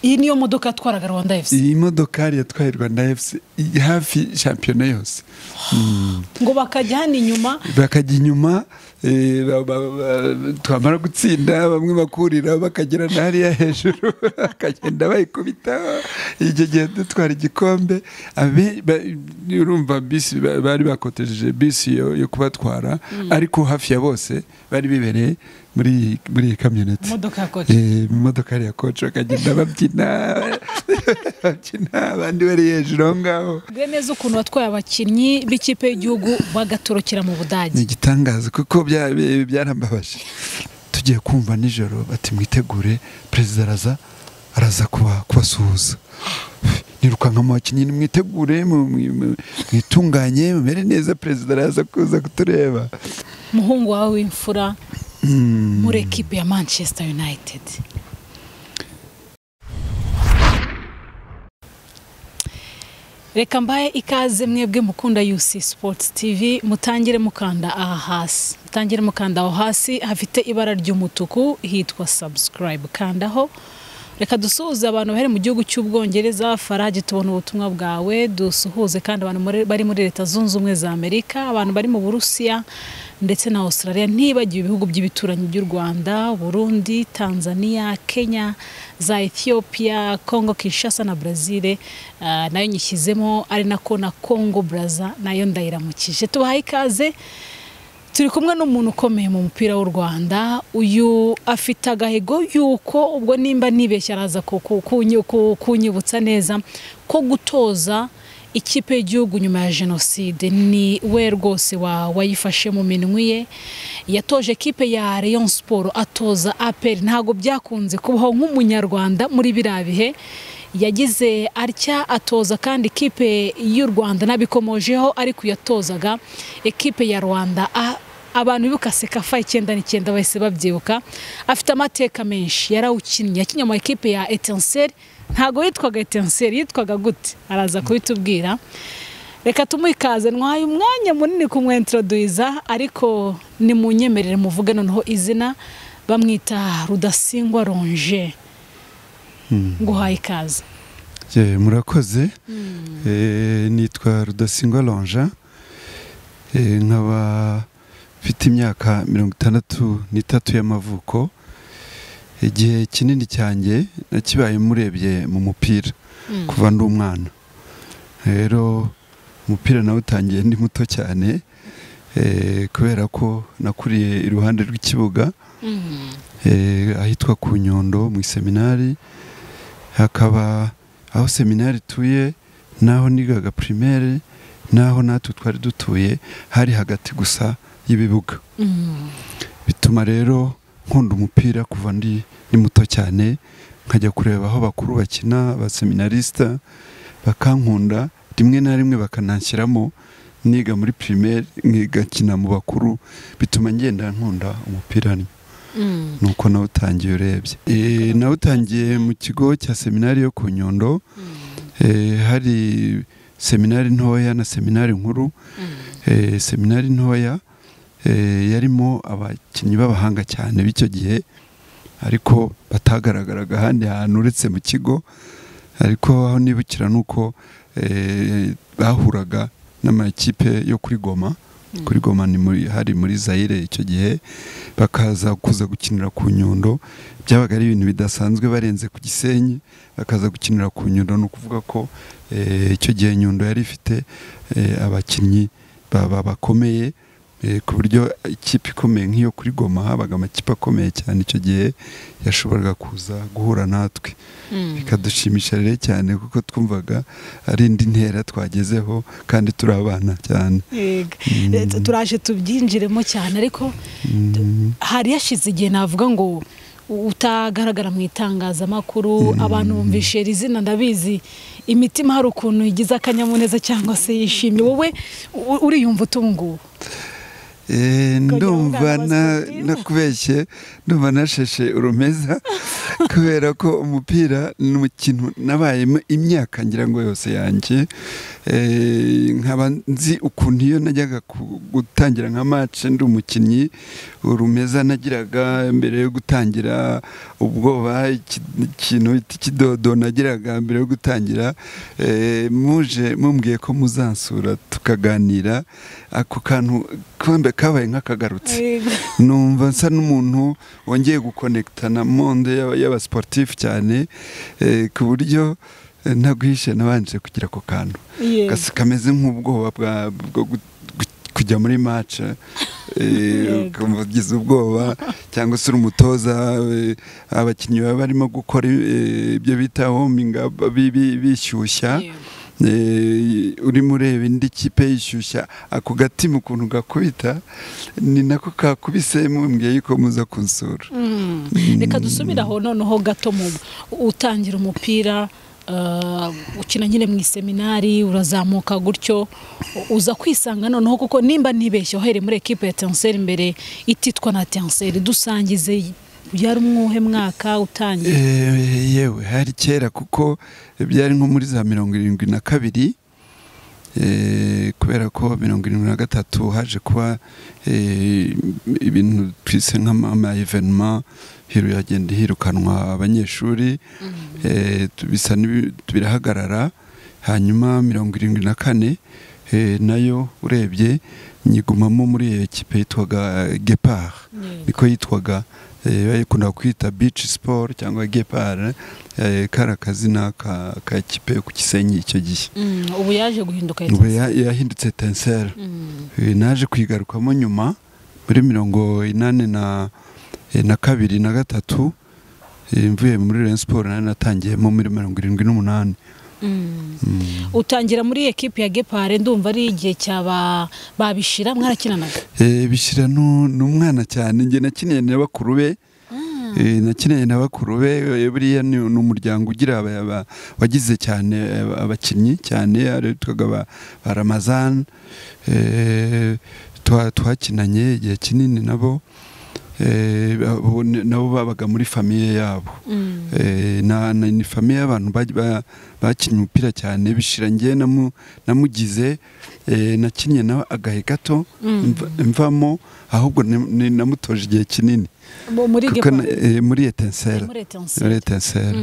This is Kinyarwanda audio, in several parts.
iyi niyo modoka yatwaraga rwanda efuse iyi modokari yatwaye rwanda efuse hafi shampiyona yose ngo bakajya hano inyuma bakajya inyuma eh, ba- ba- ba- twamara gutsinda bamwe bakurira bakagera na hariya hejuru bakagenda bayikubita icyo gihe dutwara igikombe abe- ba- urumva bisi ba- bari bakotejeje bisi yo yo kubatwara ariko hafi ya bose bari bibereye muri iyi- muri iyi kamyoneti Modoka ya Coach. Eh, mu modoka hariya koci bakagenda babyina babyina abandi bari hejuru aho ngaho bwe neza ukuntu watwaye abakinnyi b'ikipe y'igihugu bagatorokera mu ni budage igitangaza kuko bya- bya- byarambabaje tugiye kumva nijoro bati mwitegure perezida araza araza kuba- kubasuhuza nirukanka mu bakinnyi nimwitegure mu- mu- mu- mwitunganye mumere neza perezida araza kuza kutureba umuhungu wawe w'imfura Mm. muri ekipe ya manchester united reka mbahe ikaze mwebwe mukunda yusi sports tv mutangire mukanda aha hasi mutangire mukanda aho hasi hafite ibara ry'umutuku hitwa subscribe kandaho reka dusuhuze abantu bari mu gihugu cy'ubwongereza farage tubona ubutumwa bwawe dusuhuze kandi abantu muri- bari muri leta zunze ubumwe za amerika abantu bari mu burusiya ndetse na australia ntibagiwe ibihugu by'ibituranyi by'u rwanda burundi tanzania kenya za ethiopia congo kinshasa na brazil Ah, nayo nyishyizemo ari nako na congo braza nayo ndayiramukije tubahaye ikaze turi kumwe n'umuntu ukomeye mu mupira w'u rwanda uyu afite agahigo yuko ubwo nimba nibeshya araza ku- ku- kunyi- ku- kunyibutsa neza ko gutoza ikipe y'igihugu nyuma ya jenoside ni we rwose wa- wayifashe mu minwe ye yatoje ikipe ya rayon siporo atoza aperi ntabwo byakunze kubaho nk'umunyarwanda muri biriya bihe yagize atya atoza kandi ikipe y'u rwanda nabikomojeho ariko yatozaga ikipe ya rwanda A- abantu bibuka sekafa icyenda n'icyenda bahise babyibuka afite amateka menshi yarawukinnye yakinnye mu ikipe ya etenseri ntabwo yitwaga etenseri yitwaga gute araza kubitubwira reka tumuhe ikaze nwaye umwanya munini kumwentoroduyiza ariko nimunyemerere muvuge noneho izina bamwita rudasingwa ronje nguhaye ikaze Ye, murakoze Eh, nitwa rudasingwa lonja Eh, nkaba mfite imyaka mirongo itandatu n'itatu y'amavuko igihe kinini cyanjye nakibaye murebye mu mupira kuva ndi umwana rero umupira nawutangiye ndi muto cyane eh, kubera ko nakuriye iruhande rw'ikibuga Mm. eh, ahitwa ku Nyundo mu seminari hakaba aho seminari ituye n'aho nigaga primaire n'aho natwe twari dutuye hari hagati gusa y'ibibuga Mm. bituma rero nkunda umupira kuva ndi ndi muto cyane nkajya kureba aho bakuru bakina abaseminarisita bakankunda rimwe na rimwe bakananshyiramo niga muri primaire nkigakina mu bakuru bituma ngenda nkunda umupira Mm. nuko nawutangiye urebye Eh, nawutangiye mu kigo cya seminari yo ku nyundo Eh, hari seminari ntoya na seminari nkuru Eh, seminari ntoya eh, yarimo abakinnyi b'abahanga cyane b'icyo gihe ariko batagaragaraga ahandi hantu uretse mu kigo ariko aho nibukira ni uko eh, bahuraga n'amakipe yo kuri goma kuri goma ni muri, hari muri zayire icyo gihe bakaza kuza gukinira ku nyundo byabaga ari ibintu bidasanzwe barenze ku gisenyi bakaza gukinira ku nyundo ni ukuvuga ko eh, icyo gihe nyundo yari ifite eh, abakinnyi ba- ba- bakomeye eh, ku buryo ikipe ikomeye nk'iyo kuri goma habaga amakipe akomeye cyane icyo gihe yashoboraga kuza guhura natwe Mm. bikadushimisha rero cyane kuko twumvaga ari indi ntera twagezeho kandi turi abana cyane Yego. Eh, tu- turaje tubyinjiremo cyane ariko Mm. hari hashize igihe navuga ngo utagaragara mu itangazamakuru abantu bumvishe iri zina ndabizi imitima hari ukuntu igize akanyamuneza cyangwa se yishimye wowe u- uriyumva utunguwe Eh, Ukagira ngo ndumva ungana na- basketball. nakubeshye ndumva nasheshe urumeza kubera ko umupira ni umukino nabayemo imyaka ngira ngo yose yanjye nkaba nzi ukuntu iyo najyaga ku- gutangira nka mace ndi umukinnyi urumeza nagiraga mbere yo gutangira ubwoba iki- ikintu cy'ikidodo nagiraga mbere yo gutangira eh, muje mumbwiye ko muzansura tukaganira ako kantu kambe kabaye nk'akagarutse numva nsa n'umuntu wongeye gukonekita na monde y'aba- y'abasiporutifu cyane eh, ku buryo eh, ntaguhishe nabanje kugira ako kantu Yego. Gasa- kameze nk'ubwoba bwa- bwo gu- gu- kujya muri mace Yego. ukumva ugize ubwoba cyangwa se uri umutoza eh, abakinnyi baba barimo gukora eh, ibyo bita hominga bi- bi- bishyushya Eh, urimo ureba indi kipe yishyushya ako gatima ukuntu gakubita ni nako kakubise mumbwiye yuko muza kunsura Mm. reka dusubire aho noneho gato mu utangira umupira eh, ukina nyine mu iseminari urazamuka gutyo u- uza kwisanga noneho kuko nimba nibeshye uhereye muri ekipe ya tenseri imbere ititwa na tenseri dusangize yari umwuhe mwaka utangiye Eh, yewe hari kera kuko byari nko muri za mirongo irindwi na kabiri eh, kubera ko mirongo irindwi na gatatu haje kuba eh, ibintu twise nk'ama evenema hiru yagenda hirukanwa abanyeshuri eh, tu- bisa n'ibi- birahagarara hanyuma mirongo irindwi na kane eh, nayo urebye nyigumamo muri iyo kipe yitwaga gepard niko yitwaga eh, bayikundaga kwita beach sport cyangwa gepard eh, kari akazina ka, ka kipe ku Gisenyi icyo gihe Mm, ubu yaje guhinduka ya ubu Tenseri. ya- yahindutse tensera Mm. naje kuyigarukamo nyuma muri mirongo inani na, eh, na kabiri na gatatu eh, mvuye muri Rayon Sport nari natangiyemo muri mirongo irindwi n'umunani Mm. Mm. utangira muri ekipe ya gepare ndumva ari igihe cyaba babishira mwarakinanaga Eh, bishyira nu- n'umwana cyane njye nakiniye na bakuru be Mm. Eh, nakineye na bakuru be eh, buriya ni ni umuryango ugira aba- aba- wagize cyane eh, abakinnyi cyane ari- witwaga ba ba ramazan Eh, twa- twakinanye igihe kinini nabo Eh, abo ni- nabo babaga muri famiye yabo Mm. Eh, na na- ni famiye y'abantu baj- ba- bakinnye umupira cyane bishira njye namu- namugize eh, nakinnye nawe agahe gato Mm. mva- mvamo ahubwo ni- ni- namutoje igihe kinini Mu- muri kuko Gepard. na- eh, muri etensera muri muri etenseri etensera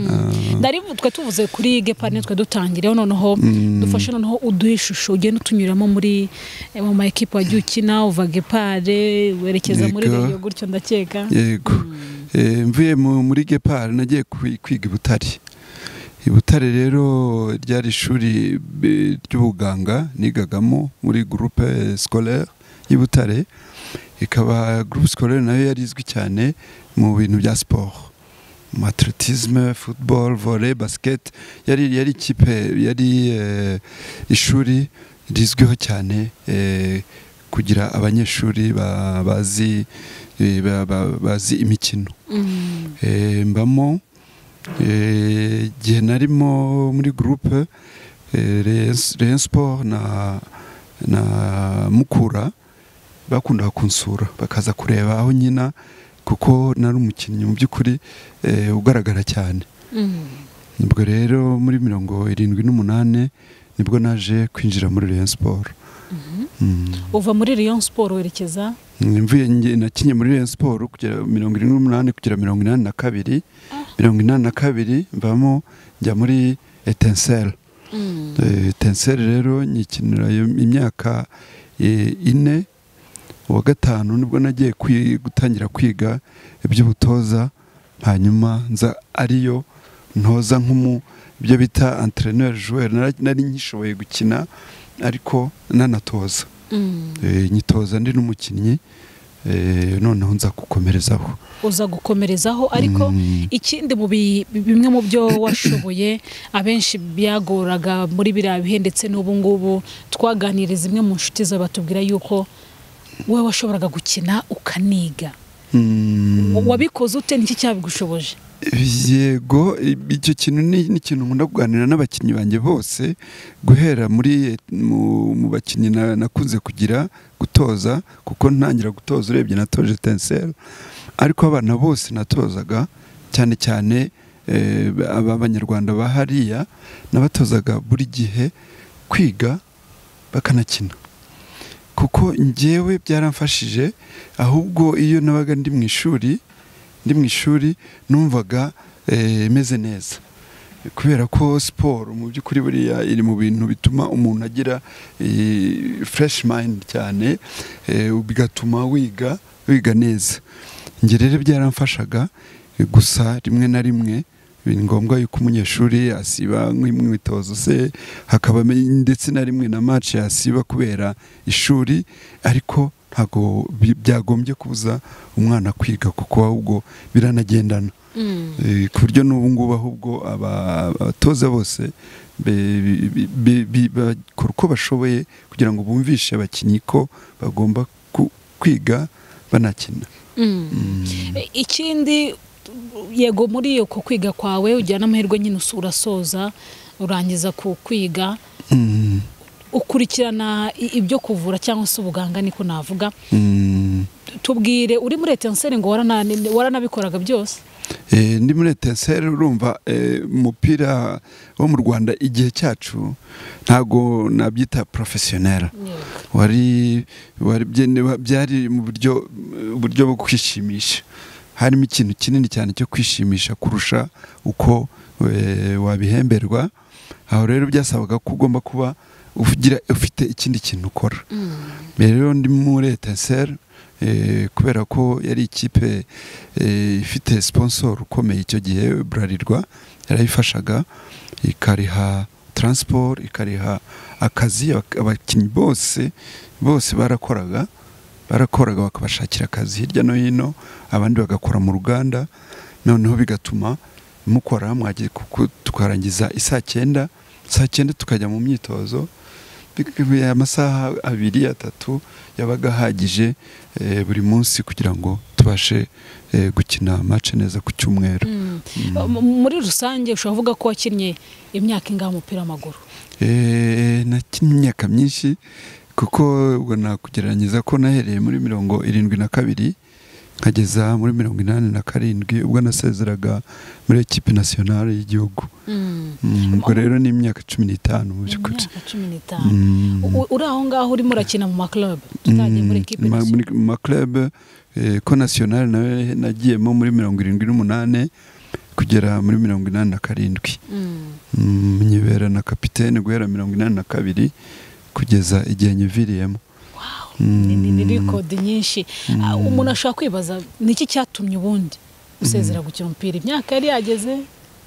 ndari bu- twe tuvuze kuri gepa nitwe dutangireho noneho dufashe noneho uduhe ishusho ugenda utunyuramo muri eh, mu ma ekipa wagiye ukina uva gepare werekeza muri Yego. reyo gutyo ndakeka yego Mm. Eh, mvuye mu- muri gepard nagiye kwi- kwiga i butare i butare rero ryari ishuri eh, ry'ubuganga nigagamo muri groupe scolaire y'i butare ikaba groupe scolaire nayo yari izwi cyane mu bintu bya siporo mu atletisme football volley basket yari yari ikipe yari eh, ishuri rizwiho cyane eh, kugira abanyeshuri ba- bazi eh, ba- ba- bazi imikino Mm. Eh, mbamo eh, igihe narimo muri groupe eh, Rayon- Rayon Sport na, na Mukura bakundaga kunsura bakaza kureba aho nyina kuko nari umukinnyi mu by'ukuri eh, ugaragara cyane Mm. ubwo rero muri mirongo irindwi n'umunani nibwo naje kwinjira muri Rayon Sport Mhm. Mm. uva muri reyo siporo werekeza mvuye nge nakinye muri Rayon Sport kugera mirongo irindwi n'umunani kugera mirongo inani na kabiri mirongo inani na kabiri mvamo njya muri etenseri Mm. etenseri rero nyikinira iyo imyaka eh, ine uwa gatanu nibwo nagiye kwi- gutangira kwiga iby'ubutoza hanyuma nza ariyo ntoza nk'umu ibyo bita antreneri joueur Nara- nari nkishoboye gukina ariko nanatoza Mm. Eh, nyitoza ndi n'umukinnyi eh, noneho nza gukomerezaho uza gukomerezaho ariko Mm. ikindi mu bi- bimwe mu byo washoboye abenshi byagoraga muri biriya bihe ndetse n'ubu ngubu twaganiriye zimwe mu nshuti zawe batubwira yuko wowe washoboraga gukina ukaniga Mm. wabikoze ute niki cyabigushoboje yego icyo kintu ni ni ikintu nkunda kuganira n'abakinnyi banjye bose guhera muri mu, mu bakinnyi na- nakunze kugira gutoza kuko ntangira gutoza urebye natoje tenseri ariko abana bose natozaga cyane cyane eh, aba- ab'abanyarwanda ba hariya nabatozaga buri gihe kwiga bakanakina kuko ngewe byaramfashije ahubwo iyo nabaga ndi mu ishuri ndi mu ishuri numvaga eh, meze neza kubera ko siporo mu by'ukuri buriya iri mu bintu bituma umuntu agira fureshi mayindi cyane eh, bigatuma wiga wiga neza njye rero byaramfashaga eh, gusa rimwe na rimwe ni ngombwa yuko umunyeshuri asiba nk'imwitozo se hakaba ndetse na rimwe na maci yasiba kubera ishuri ariko ntabwo bi- byagombye kubuza umwana kwiga kuko ahubwo biranagendana Eh, ku buryo n'ubu ngubu ahubwo aba- abatoza bose be- bi- bi- bi- bakora uko bashoboye kugira ngo bumvishe abakinnyi ko bagomba ku- kwiga banakina E- ikindi yego muri uko kwiga kwawe ujyana n'amahirwe nyine usu- urasoza urangiza ku kwiga Mm, ukurikirana i- ibyo kuvura cyangwa se ubuganga niko navuga mm. tubwire uri muri etenseri ngo warana- waranabikoraga byose Eh, ndi muri etenseri urumva eh, umupira wo mu rwanda igihe cyacu ntago nabyita porofesiyonera wari wari byene- byari mu buryo uburyo bwo kwishimisha harimo ikintu kinini cyane cyo kwishimisha kurusha uko eh, wabihemberwa aho rero byasabaga ko ugomba kuba ugira ufite ikindi kintu ukora rero ndi muri etenseri kubera ko yari ikipe eh, ifite sponsor ukomeye icyo gihe burarirwa yarayifashaga ikariha transport ikariha akazi abak- abakinnyi bose bose barakoraga barakoraga bakabashakira akazi hirya no hino abandi bagakora mu ruganda noneho bigatuma mukora mwagiye kuku- tukarangiza isaa cyenda saa cyenda tukajya mu myitozo Bik- amasaha abiri atatu yabaga ahagije eh, buri munsi kugira ngo tubashe eh, gukina mace neza ku cyumweru M- muri rusange ushobora kuvuga ko wakinnye imyaka ingahe umupira w'amaguru Eh, nakinnye imyaka myinshi kuko ubwo nakugereranyiriza ko nahereye muri mirongo irindwi na kabiri nkageza muri mirongo inani na karindwi ubwo nasezeraga muri ekipi nasiyonari y'igihugu Mm, ubwo rero ni imyaka cumi n'itanu mu by'ukuri imyaka cumi n'itanu Mm. U- uri aho ngaho urimo urakina mu maklabu tutagiye muri Mm, ekipe ma- nationale. muri- mu maklub eh, ko nationale nawe nagiyemo muri mirongo irindwi n'umunani kugera muri mirongo inani na karindwi Mm. Mm, nyibera na kapitene guhera mirongo inani na kabiri kugeza igihe nyiviriyemo Wow, ni- ni- ni rikodi nyinshi Ah, umuntu ashobora kwibaza ni iki cyatumye ubundi usezera gukina umupira imyaka yari yageze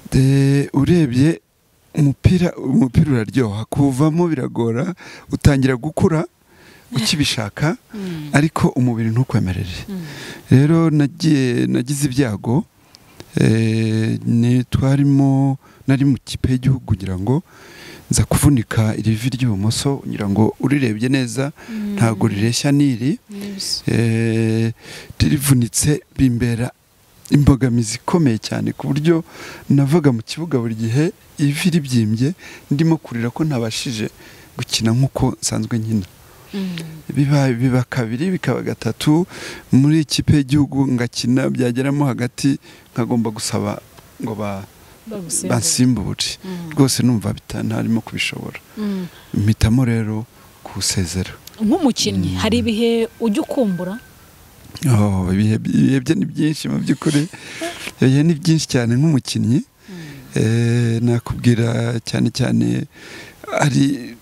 Eh, urebye umupira umupira uraryoha kuvamo biragora utangira gukura ukibishaka Mm. ariko umubiri ntukwemerere Mm. rero nagiye nagize ibyago eh, ni twarimo nari mu kipe y'igihugu ngira ngo nza kuvunika irivi ry'ibumoso ngira ngo urirebye neza ntabwo rireshya n'iri Yes. eh, rivunitse bimbera imbogamizi ikomeye cyane ku buryo navaga mu kibuga buri gihe ivi ribyimbye ndimo kurira ko ntabashije gukina nk'uko nsanzwe nkina Mm. biba biba kabiri bikaba gatatu muri ikipe y'igihugu ngakina byageramo hagati nkagomba gusaba ngo ba- Bagusembura. bansimbure Mm. rwose numva bita- ntarimo kubishobora Mm. mpitamo rero kuwusezera nk'umukinnyi hari ibihe ujya ukumbura Oh, ibihe ibihe bye ni byinshi mu by'ukuri ibihe ni byinshi cyane nk'umukinnyi Eh, nakubwira cyane cyane hari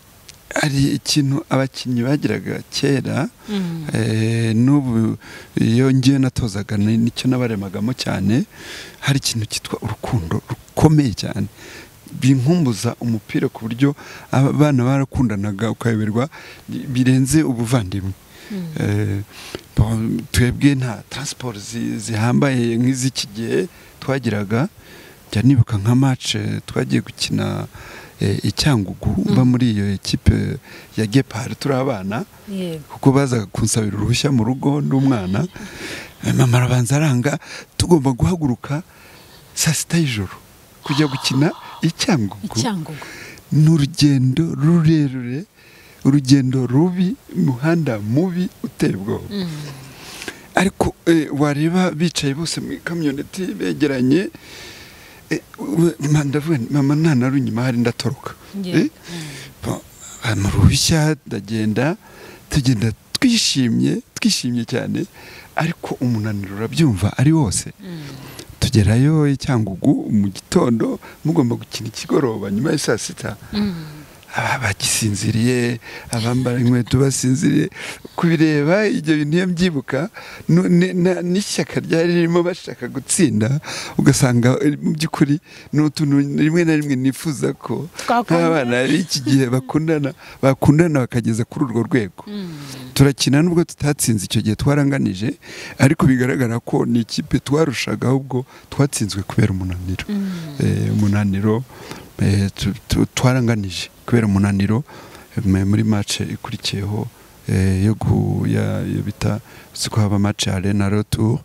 hari ikintu abakinnyi bagiraga kera Mm. Eh, n'ubu iyo ngiye natozaga ni- nicyo nabaremagamo cyane hari ikintu cyitwa urukundo rukomeye cyane binkumbuza umupira ku buryo abana barakundanaga ukayoberwa bi- birenze ubuvandimwe Eh, bo- twebwe nta transport zi- zihambaye nk'iz'iki gihe twagiraga njya nibuka nka match eh, twagiye gukina eh, i Cyangugu mba muri iyo ekipe ya Gepard turi abana yego kuko bazaga kunsabira uruhushya mu rugo n'umwana mama arabanza aranga tugomba guhaguruka saa sita y'ijoro kujya gukina i Cyangugu icyangugu ni urugendo rurerure urugendo rubi umuhanda mubi uteye ubwoba ariko eh, wareba bicaye bose mu ikamyoneti begeranye eh, we- ma- ndavuga nti, mama ntanarunye imari ndatoroka Yego. Eh, pa- mu ruhushya ndagenda tugenda twishimye twishimye cyane ariko umunaniro urabyumva ari wose tugerayo i cyangugu mu gitondo mugomba gukina ikigoroba nyuma ya saa sita abagisinziriye abambara inkweto basinziriye kubireba ibyo bintu iyo mbyibuka nu- ne- na- n'ishyaka ryari ririmo bashaka gutsinda ugasanga eh, mu by'ukuri ni utuntu rimwe na rimwe nifuza ko Twakongera. nk'abana b'iki gihe bakundana bakundana bakageza kuri urwo rwego turakina nubwo tutatsinze icyo gihe twaranganije ariko bigaragara ko ni ikipe twarushaga ahubwo twatsinzwe kubera umunaniro Eh, umunaniro eh, tu- tu- twaranganije kubera umunaniro eh, muri match ikurikiyeho eh, yo gu- ya- yo bita siko haba match arena retour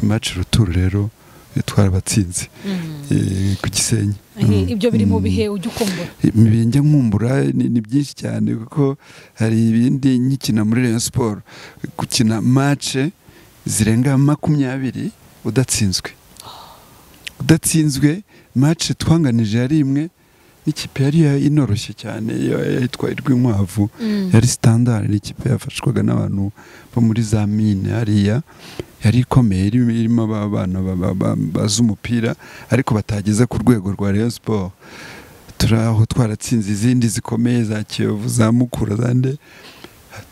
match retour rero eh, twarabatsinze eh, ku gisenyi Eh, ibyo biri mu Mm. bihe ujya ukumbura bijya nkumbura ni ni byinshi cyane kuko hari ibindi nkikina muri Rayon siporo gukina mace zirenga makumyabiri udatsinzwe udatsinzwe mace twanganije yari imwe n'ikipe yari ya- inoroshye cyane ya- yitwa irw'inkwavu yari sitandari n'ikipe yafashwaga n'abantu bo muri za mine hariya yari ikomeye irimo irimo abana ba- ba- ba- bazi umupira ariko batageze ku rwego rwa Rayon siporo turi aho twaratsinze izindi zikomeye za kiyovu za mukura za nde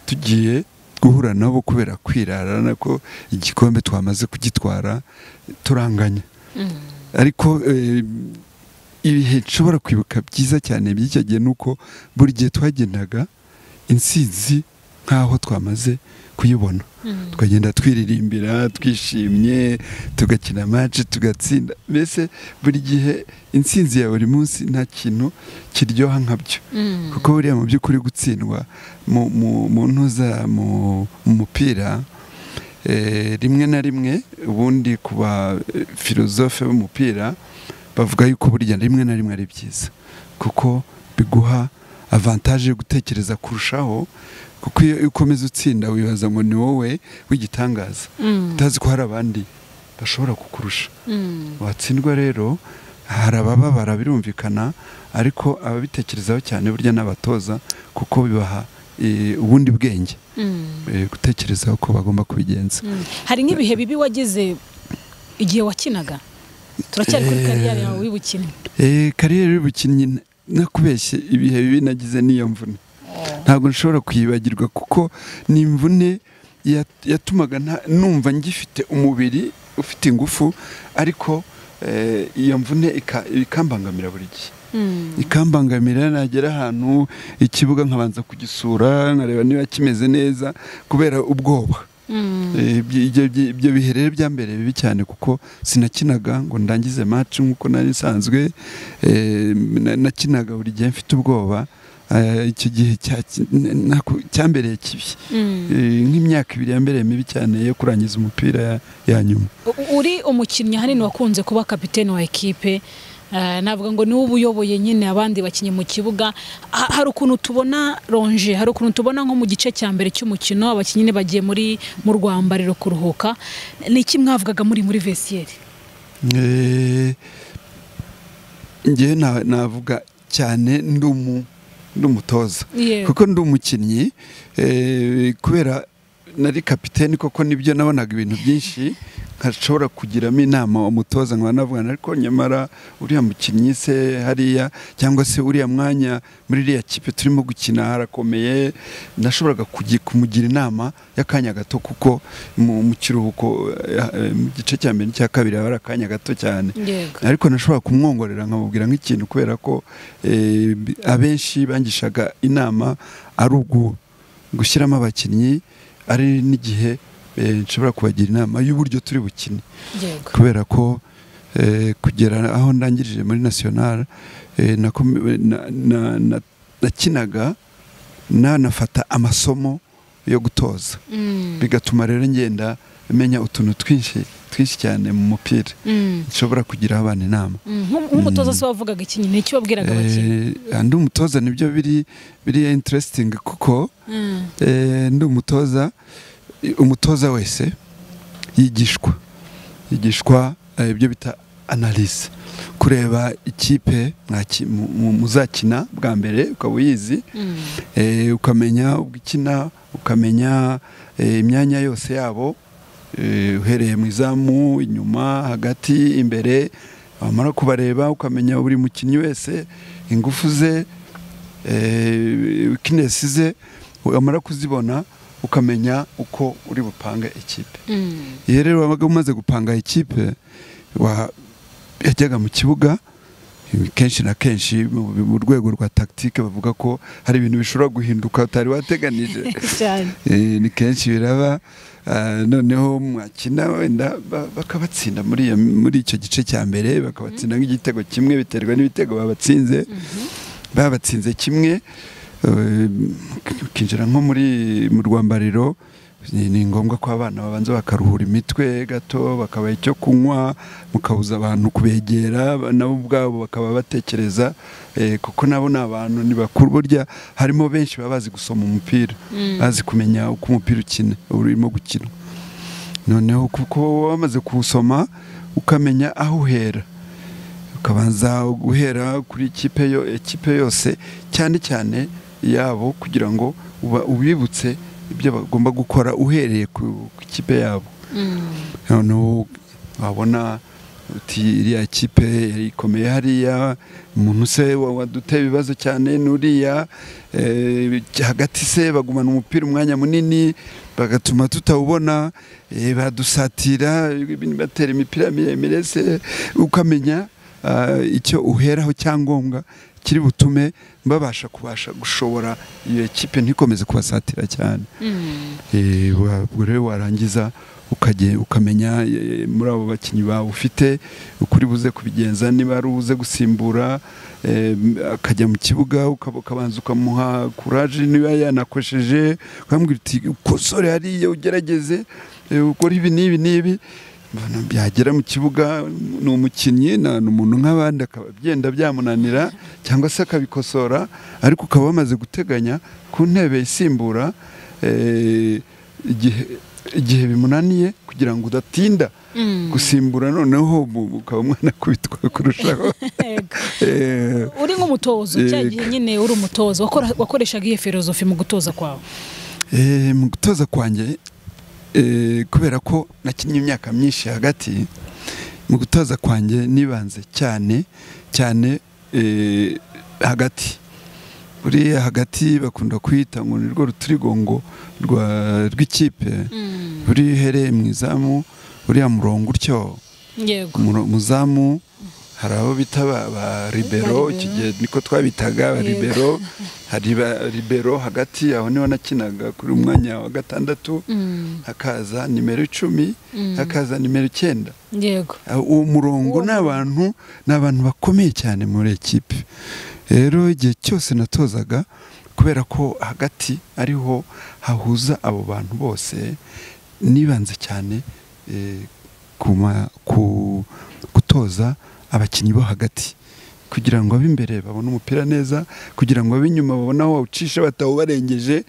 tugiye guhura nabo kubera kwirarana ko igikombe twamaze kugitwara turanganya ariko eh, ibihe nshobora kwibuka byiza cyane by'icyo gihe ni uko buri gihe twagendaga insinzi nk'aho twamaze kuyibona tukagenda twiririmbira twishimye tugakina match tugatsinda mbese buri gihe intsinzi ya buri munsi nta kintu kiryoha nkabyo kuko buriya mu by'ukuri gutsindwa mu mu- mu ntuza mu mu mupira eh, rimwe na rimwe ubundi ku ba eh, filozofe b'umupira bavuga yuko burya rimwe na rimwe ari byiza kuko biguha avantaje yo gutekereza kurushaho kuko iyo iyo ukomeza utsinda wibaza ngo ni wowe w'igitangaza utazi ko hari abandi bashobora kukurusha watsindwa rero hari abababara birumvikana ariko ababitekerezaho cyane burya n'abatoza kuko bibaha eh, ubundi bwenge eh, gutekerezaho ko bagomba kubigenza hari nk'ibihe bibi wagize igihe wakinaga turacyari kuri Eh. kariyeri yawe y'ubukene Eh, kariyeri y'ubukinnyi n- nakubeshye ibihe bibi nagize n'iyo mvune ntabwo nshobora kuyibagirwa kuko ni imvune ya- yatumaga nta- numva ngifite umubiri ufite ingufu ariko eh, iyo mvune ika- ikambangamira buri gihe ikambangamira nagera ahantu ikibuga nkabanza kugisura nkareba niba kimeze neza kubera ubwoba Eh, ibyo- ibyo- ibyo- ibyo bihe rero bya mbere bibi cyane kuko sinakinaga ngo ndangize match nk'uko nari nsanzwe eh, na- nakinaga buri gihe mfite ubwoba Eh, icyo gihe cya- naku- cyambereye kibi Eh, nk'imyaka ibiri yambereye mibi cyane yo kurangiza umupira ya- ya nyuma U- uri umukinnyi ahanini wakunze kuba kapitene wa ekipe eh, navuga ngo niwe uba uyoboye nyine abandi bakinnyi mu kibuga Ha- hari ukuntu tubona ronje hari ukuntu tubona nko mu gice cya mbere cy'umukino abakinnyi nyine bagiye muri mu rwambariro kuruhuka ni iki mwavugaga muri muri vesiyeri Eh, njyewe na- navuga cyane ndi umu- ndi umutoza Yewe. kuko ndi umukinnyi eh, kubera nari kapiteni koko nibyo nabonaga ibintu byinshi nkashobora kugiramo inama umutoza nkaba navugana ariko nyamara uriya mukinnyi se hariya cyangwa se uriya mwanya muri iriya kipe turimo gukina harakomeye nashoboraga kugi- kumugira inama y'akanya gato kuko mu mu kiruhuko eh, eh, mu gice cya mbere n'icya kabiri haba hari akanya gato cyane yego ariko nashobora kumwongorera nkamubwira nk'ikintu kubera ko eh, b- abenshi bangishaga inama ari ubwo gushyiramo abakinnyi ari n'igihe eh, nshobora kubagira inama y'uburyo turi bukine yego kubera ko eh, kugera aho ndangirije muri national eh, nakome- na- na- na- nakinaga nanafata amasomo yo gutoza Mm, bigatuma rero ngenda menya utuntu twinshi twinshi cyane mu mupira mm, nshobora kugira abana inama mm. Nk'um- nk'umutoza se wavugaga iki nyine icyo wabwiraga abakinnyi Eh, ndi umutoza nibyo biri biri interesting kuko Mm, eh, ndi umutoza eh, umutoza wese yigishwa yigishwa eh, ibyo bita analyse kureba ikipe mwaki- mu- mu- muzakina bwa mbere ukaba uyizi Eh, ukamenya ubwo ikina ukamenya eh, imyanya yose yabo eh, uhereye mu izamu inyuma hagati imbere wamara kubareba ukamenya buri mukinnyi wese ingufu ze wikinesi ze wamara kuzibona ukamenya uko uri bupange ikipe iyo rero wabaga umaze gupanga ikipe wa- yajyaga mu kibuga kenshi na kenshi mu mu rwego rwa tactique bavuga ko hari ibintu bishobora guhinduka utari wateganije cyane Eh, ni kenshi biraba ah, noneho mwakina wenda ba- bakabatsinda muri iyo- muri icyo gice cya mbere bakabatsinda nk'igitego kimwe biterwa n'ibitego babatsinze babatsinze kimwe eh, ukinjira nko muri mu rwambariro ni ni ngombwa ko abana babanza bakaruhura imitwe gato bakabaha icyo kunywa mukabuza abantu kubegera ba- nabo ubwabo bakaba batekereza eh, kuko nabo ni abantu ni bakuru burya harimo benshi baba bazi gusoma umupira bazi kumenya uko umupira ukina urimo gukina noneho kuko wowe wamaze kuwusoma ukamenya aho uhera ukabanza guhera kuri ikipe yo ekipe yose cyane cyane yabo kugira ngo uba ubibutse ibyo bagomba gukora uhereye ku ku ikipe yabo noneho wabona uti iriya kipe ikomeye hariya umuntu se wa- waduteye ibibazo cyane n'uriya eh, hagati se bagumana umupira umwanya munini bagatuma tutawubona eh, badusatira batera imipira miremire se ukamenya ah, icyo uheraho cyangombwa kiri butume babasha kubasha gushobora iyo kipe ntikomeze kubasatira cyane Eh, wa- ubwo rero warangiza ukage- ukamenya eh, muri abo bakinnyi bawe ufite ukuri buze kubigenza niba ari ubuze gusimbura eh, akajya mu kibuga ukaba- ukabanza ukamuha kuraje niba yanakosheje ukambwira uti kosore hariya ugerageze eh, ukore ibi n'ibi n'ibi Mbona byagera mu kibuga ni umukinnyi na- ni umuntu nk'abandi akaba byenda byamunanira cyangwa se akabikosora ariko ukaba wamaze guteganya ku ntebe isimbura eh, igihe igihe bimunaniye kugira ngo udatinda gusimbura noneho mu- ukaba mwanakubitwa kurushaho Yego. Eh, uri nk'umutozo cya gihe Yego. nyine uri umutozo wakora- wakoreshaga iyo filozofi mu gutoza kwawe eh, mu gutoza kwanjye eh, kubera ko nakinnye imyaka myinshi hagati mu gutoza kwanjye nibanze cyane cyane eh, hagati buriya hagati bakunda kuyita ngo ni rwo rutirigongo rwa- rw'ikipe buriya iyo uhereye mu izamu uriya murongo utyo yego Umuro- muzamu hari abo bita ba, ba Ba libero libero. icyo gihe niko twabitaga ba Yego. libero hari ba libero hagati aho niho nakinaga kuri umwanya wa gatandatu Mm, hakaza nimero icumi Mm. hakaza nimero icyenda yego Ah, uwo murongo Uwo ni abantu ni abantu bakomeye cyane muri ekipe rero igihe cyose natozaga kubera ko hagati ariho hahuza abo bantu bose nibanze cyane eh, ku ma- ku- gutoza abakinnyi bo hagati kugira ngo ab'imbere babone umupira neza kugira ngo ab'inyuma babone aho bawucisha batawubarengeje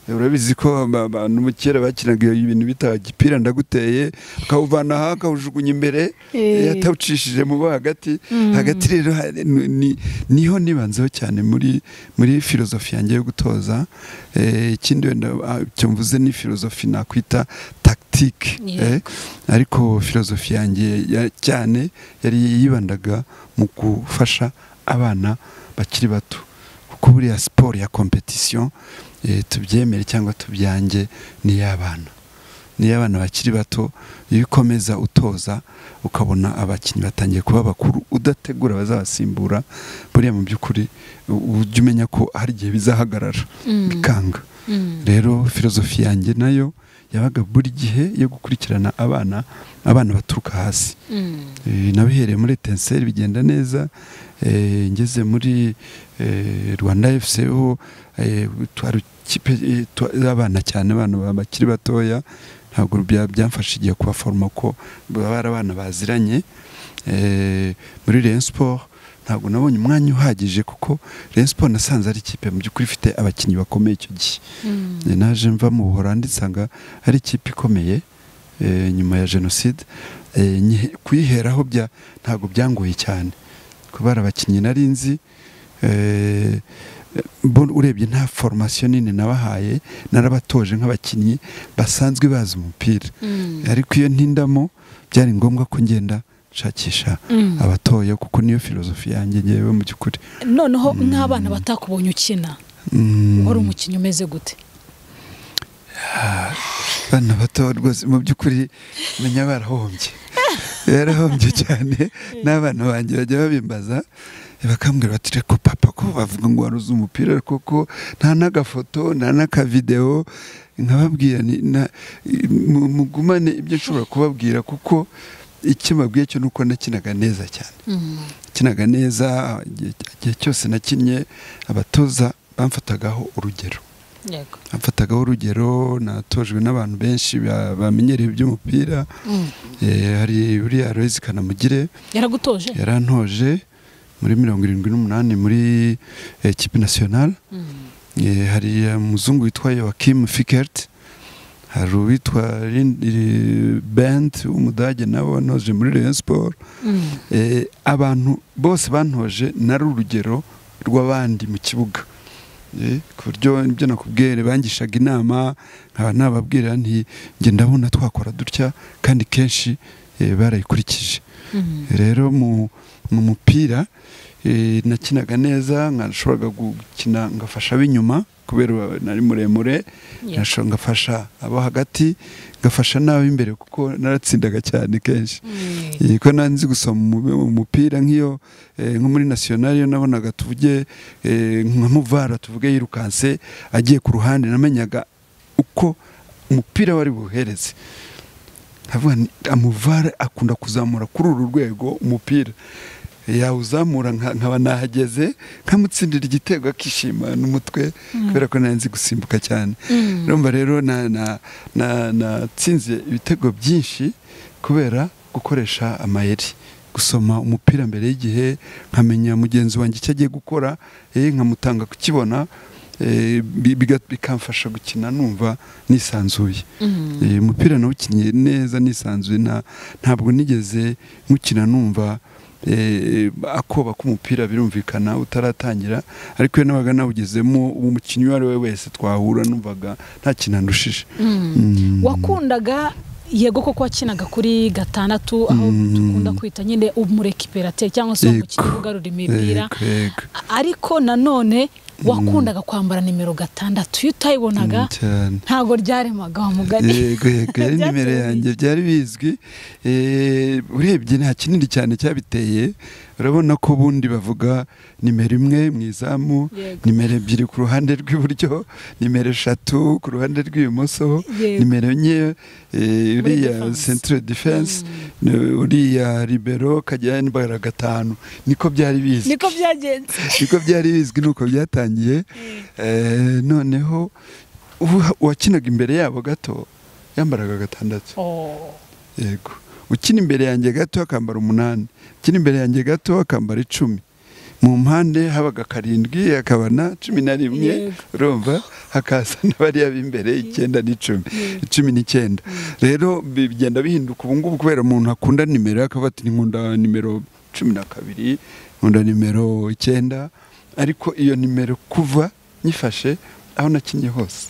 urabizi ko aba- abantu mu kera bakinaga iyo ibintu bita gipira ndaguteye akawuvana aha akawujugunya imbere Eh. yatawucishije mu bo hagati Mm. hagati rero hari- ni- ni- niho nibanzeho cyane muri muri filozofi yanjye yo gutoza Eh, ikindi wenda ah, icyo mvuze ni filozofi nakwita tactique Yego. Eh, ariko filozofi yanjye ya- cyane yari yibandaga mu gufasha abana bakiri bato kuko buriya siporo ya competition eh, tubyemere cyangwa tubyange ni iy'abana ni iy'abana bakiri bato iyo ukomeza utoza ukabona abakinnyi batangiye kuba bakuru udategura abazabasimbura buriya mu by'ukuri u- ujya umenya ko hari igihe bizahagarara Mm. bikanga Mm. rero filozofi yanjye nayo yabaga buri gihe yo gukurikirana abana abana baturuka hasi Mm. Eh, nabihereye muri etenseri bigenda neza eh, ngeze muri eh, rwanda fc ho eh, twari ikipe eh, twa- y'abana cyane abana ba- bakiri batoya ntabwo bya- byamfasha igihe kubaforoma ko baba ari abana baziranye Eh, muri Rayon Sport ntabwo nabonye umwanya uhagije kuko Rayon Sport nasanze ari ikipe mu by'ukuri ifite abakinnyi bakomeye icyo gihe Mm. Njye naje mva mu Buholandi nsanga ari ikipe ikomeye eh, nyuma ya jenoside eh, nyi- kuyiheraho bya ntabwo byangoye cyane kubera abakinnyi nari nzi eh, bo urebye nta formasiyo nini nabahaye narabatoje nk'abakinnyi basanzwe bazi umupira ariko iyo ntindamo byari ngombwa ko ngenda nshakisha Mm. abatoya kuko niyo filozofi yanjye ngewe mu by'ukuri noneho nk'abana batakubonye ukina Mm. wari umukinnyi umeze gute abana bato rwose mu by'ukuri menya barahombye barahombye cyane n'abana banjye bajya babimbaza bakambwira bati reka papa ko bavuga ngo waruzi umupira ariko ko nta n'agafoto nta n'akavidewo nkababwira ni- na- mu- mugumane ibyo nshobora kubabwira kuko icyo mbabwiye cyo ni uko nakinaga neza cyane Mm. nakinaga neza igihe igihe cyose nakinnye abatoza bamfatagaho urugero yego amfatagaho urugero natojwe n'abantu benshi ba- bamenyereye iby'umupira Mm. Eh, hari buriya Aloyizi Kanamugire yaragutoje yarantoje muri mirongo irindwi n'umunani muri eh, ekipi nasiyonari Mm. Eh, hari umuzungu witwa Joachim Fickert hari uwitwa Lin- eh, Bent w'umudage nawe wanoje muri Rayon Sport Mm. Eh, abantu bose bantoje nari urugero rw'abandi mu kibuga Eh, ku buryo ibyo nakubwiye bangishaga inama nkaba nababwira nti njye ndabona twakora dutya kandi kenshi eh, barayikurikije Mm. rero mu mu mupira eh, nakinaga neza nashoboraga gukina ngafasha ab'inyuma kubera nari muremure Yeah. nasho- ngafasha abo hagati ngafasha n'ab'imbere kuko naratsindaga cyane kenshi Mm. Eh, ko nanzi gusoma umu- umupira nk'iyo eh, nko muri nasiyonari iyo nabonaga tuvuge eh, nka muvara tuvuge yirukanse agiye ku ruhande namenyaga uko umupira wari buhereze nkavuga nti amuvara akunda kuzamura kuri uru rwego umupira yawuzamura nka- nkaba nahageze nkamutsindira igitego akishima n'umutwe kubera ko nanzi gusimbuka cyane Mm. urumva rero na- na- na- natsinze ibitego byinshi kubera gukoresha amayeri gusoma umupira mbere y'igihe nkamenya mugenzi wanjye icyo agiye gukora eh, nkamutanga kukibona eh, bi- biga- bikamfasha gukina numva nisanzuye Mm. Eh, umupira nawukinnye neza nisanzuye nta- ntabwo nigeze nkukina numva eh, akoba k'umupira birumvikana utaratangira ariko iyo nabaga nawugezemo umukinnyi uwo ari we wese twahura numvaga nta kinandushije Mm. wakundaga yego koko wakinaga kuri gatandatu aho Mm. dukunda kwita nyine umurekiperateri cyangwa se Yego. umukinnyi ugarura imipira Yego, yego. ariko nanone wakundaga kwambara nimero gatandatu iyo utayibonaga Mm, cyane ntabwo ryaremaga wa mugani yego yego yari Byateye nimero bite? yanjye byari bizwi Eh, urebye nta kinini cyane cyabiteye urabona ko ubundi bavuga nimero imwe mu izamu Yego. nimero ebyiri ku ruhande rw'iburyo nimero eshatu ku ruhande rw'ibumoso Yego. nimero enye eh, uriya defense. centre defense eh, uriya libero kajya yambara gatanu niko byari bizwi niko byagenze niko byari bizwi nuko byatangiye Eh, noneho uwa- uwakinaga imbere yabo gato yambaraga gatandatu Oh. yego ukina imbere yanjye gato akambara umunani ukina imbere yanjye gato akambara icumi mu mpande habaga karindwi hakaba na cumi na Yego. rimwe urumva hakaza n'abariya b'imbere icyenda n'icumi icumi n'icyenda rero bigenda bihinduka ubu ngubu kubera umuntu akunda nimero akavuga ati nkunda nimero cumi na kabiri nkunda nimero icyenda ariko iyo nimero kuva nyifashe aho nakinnye hose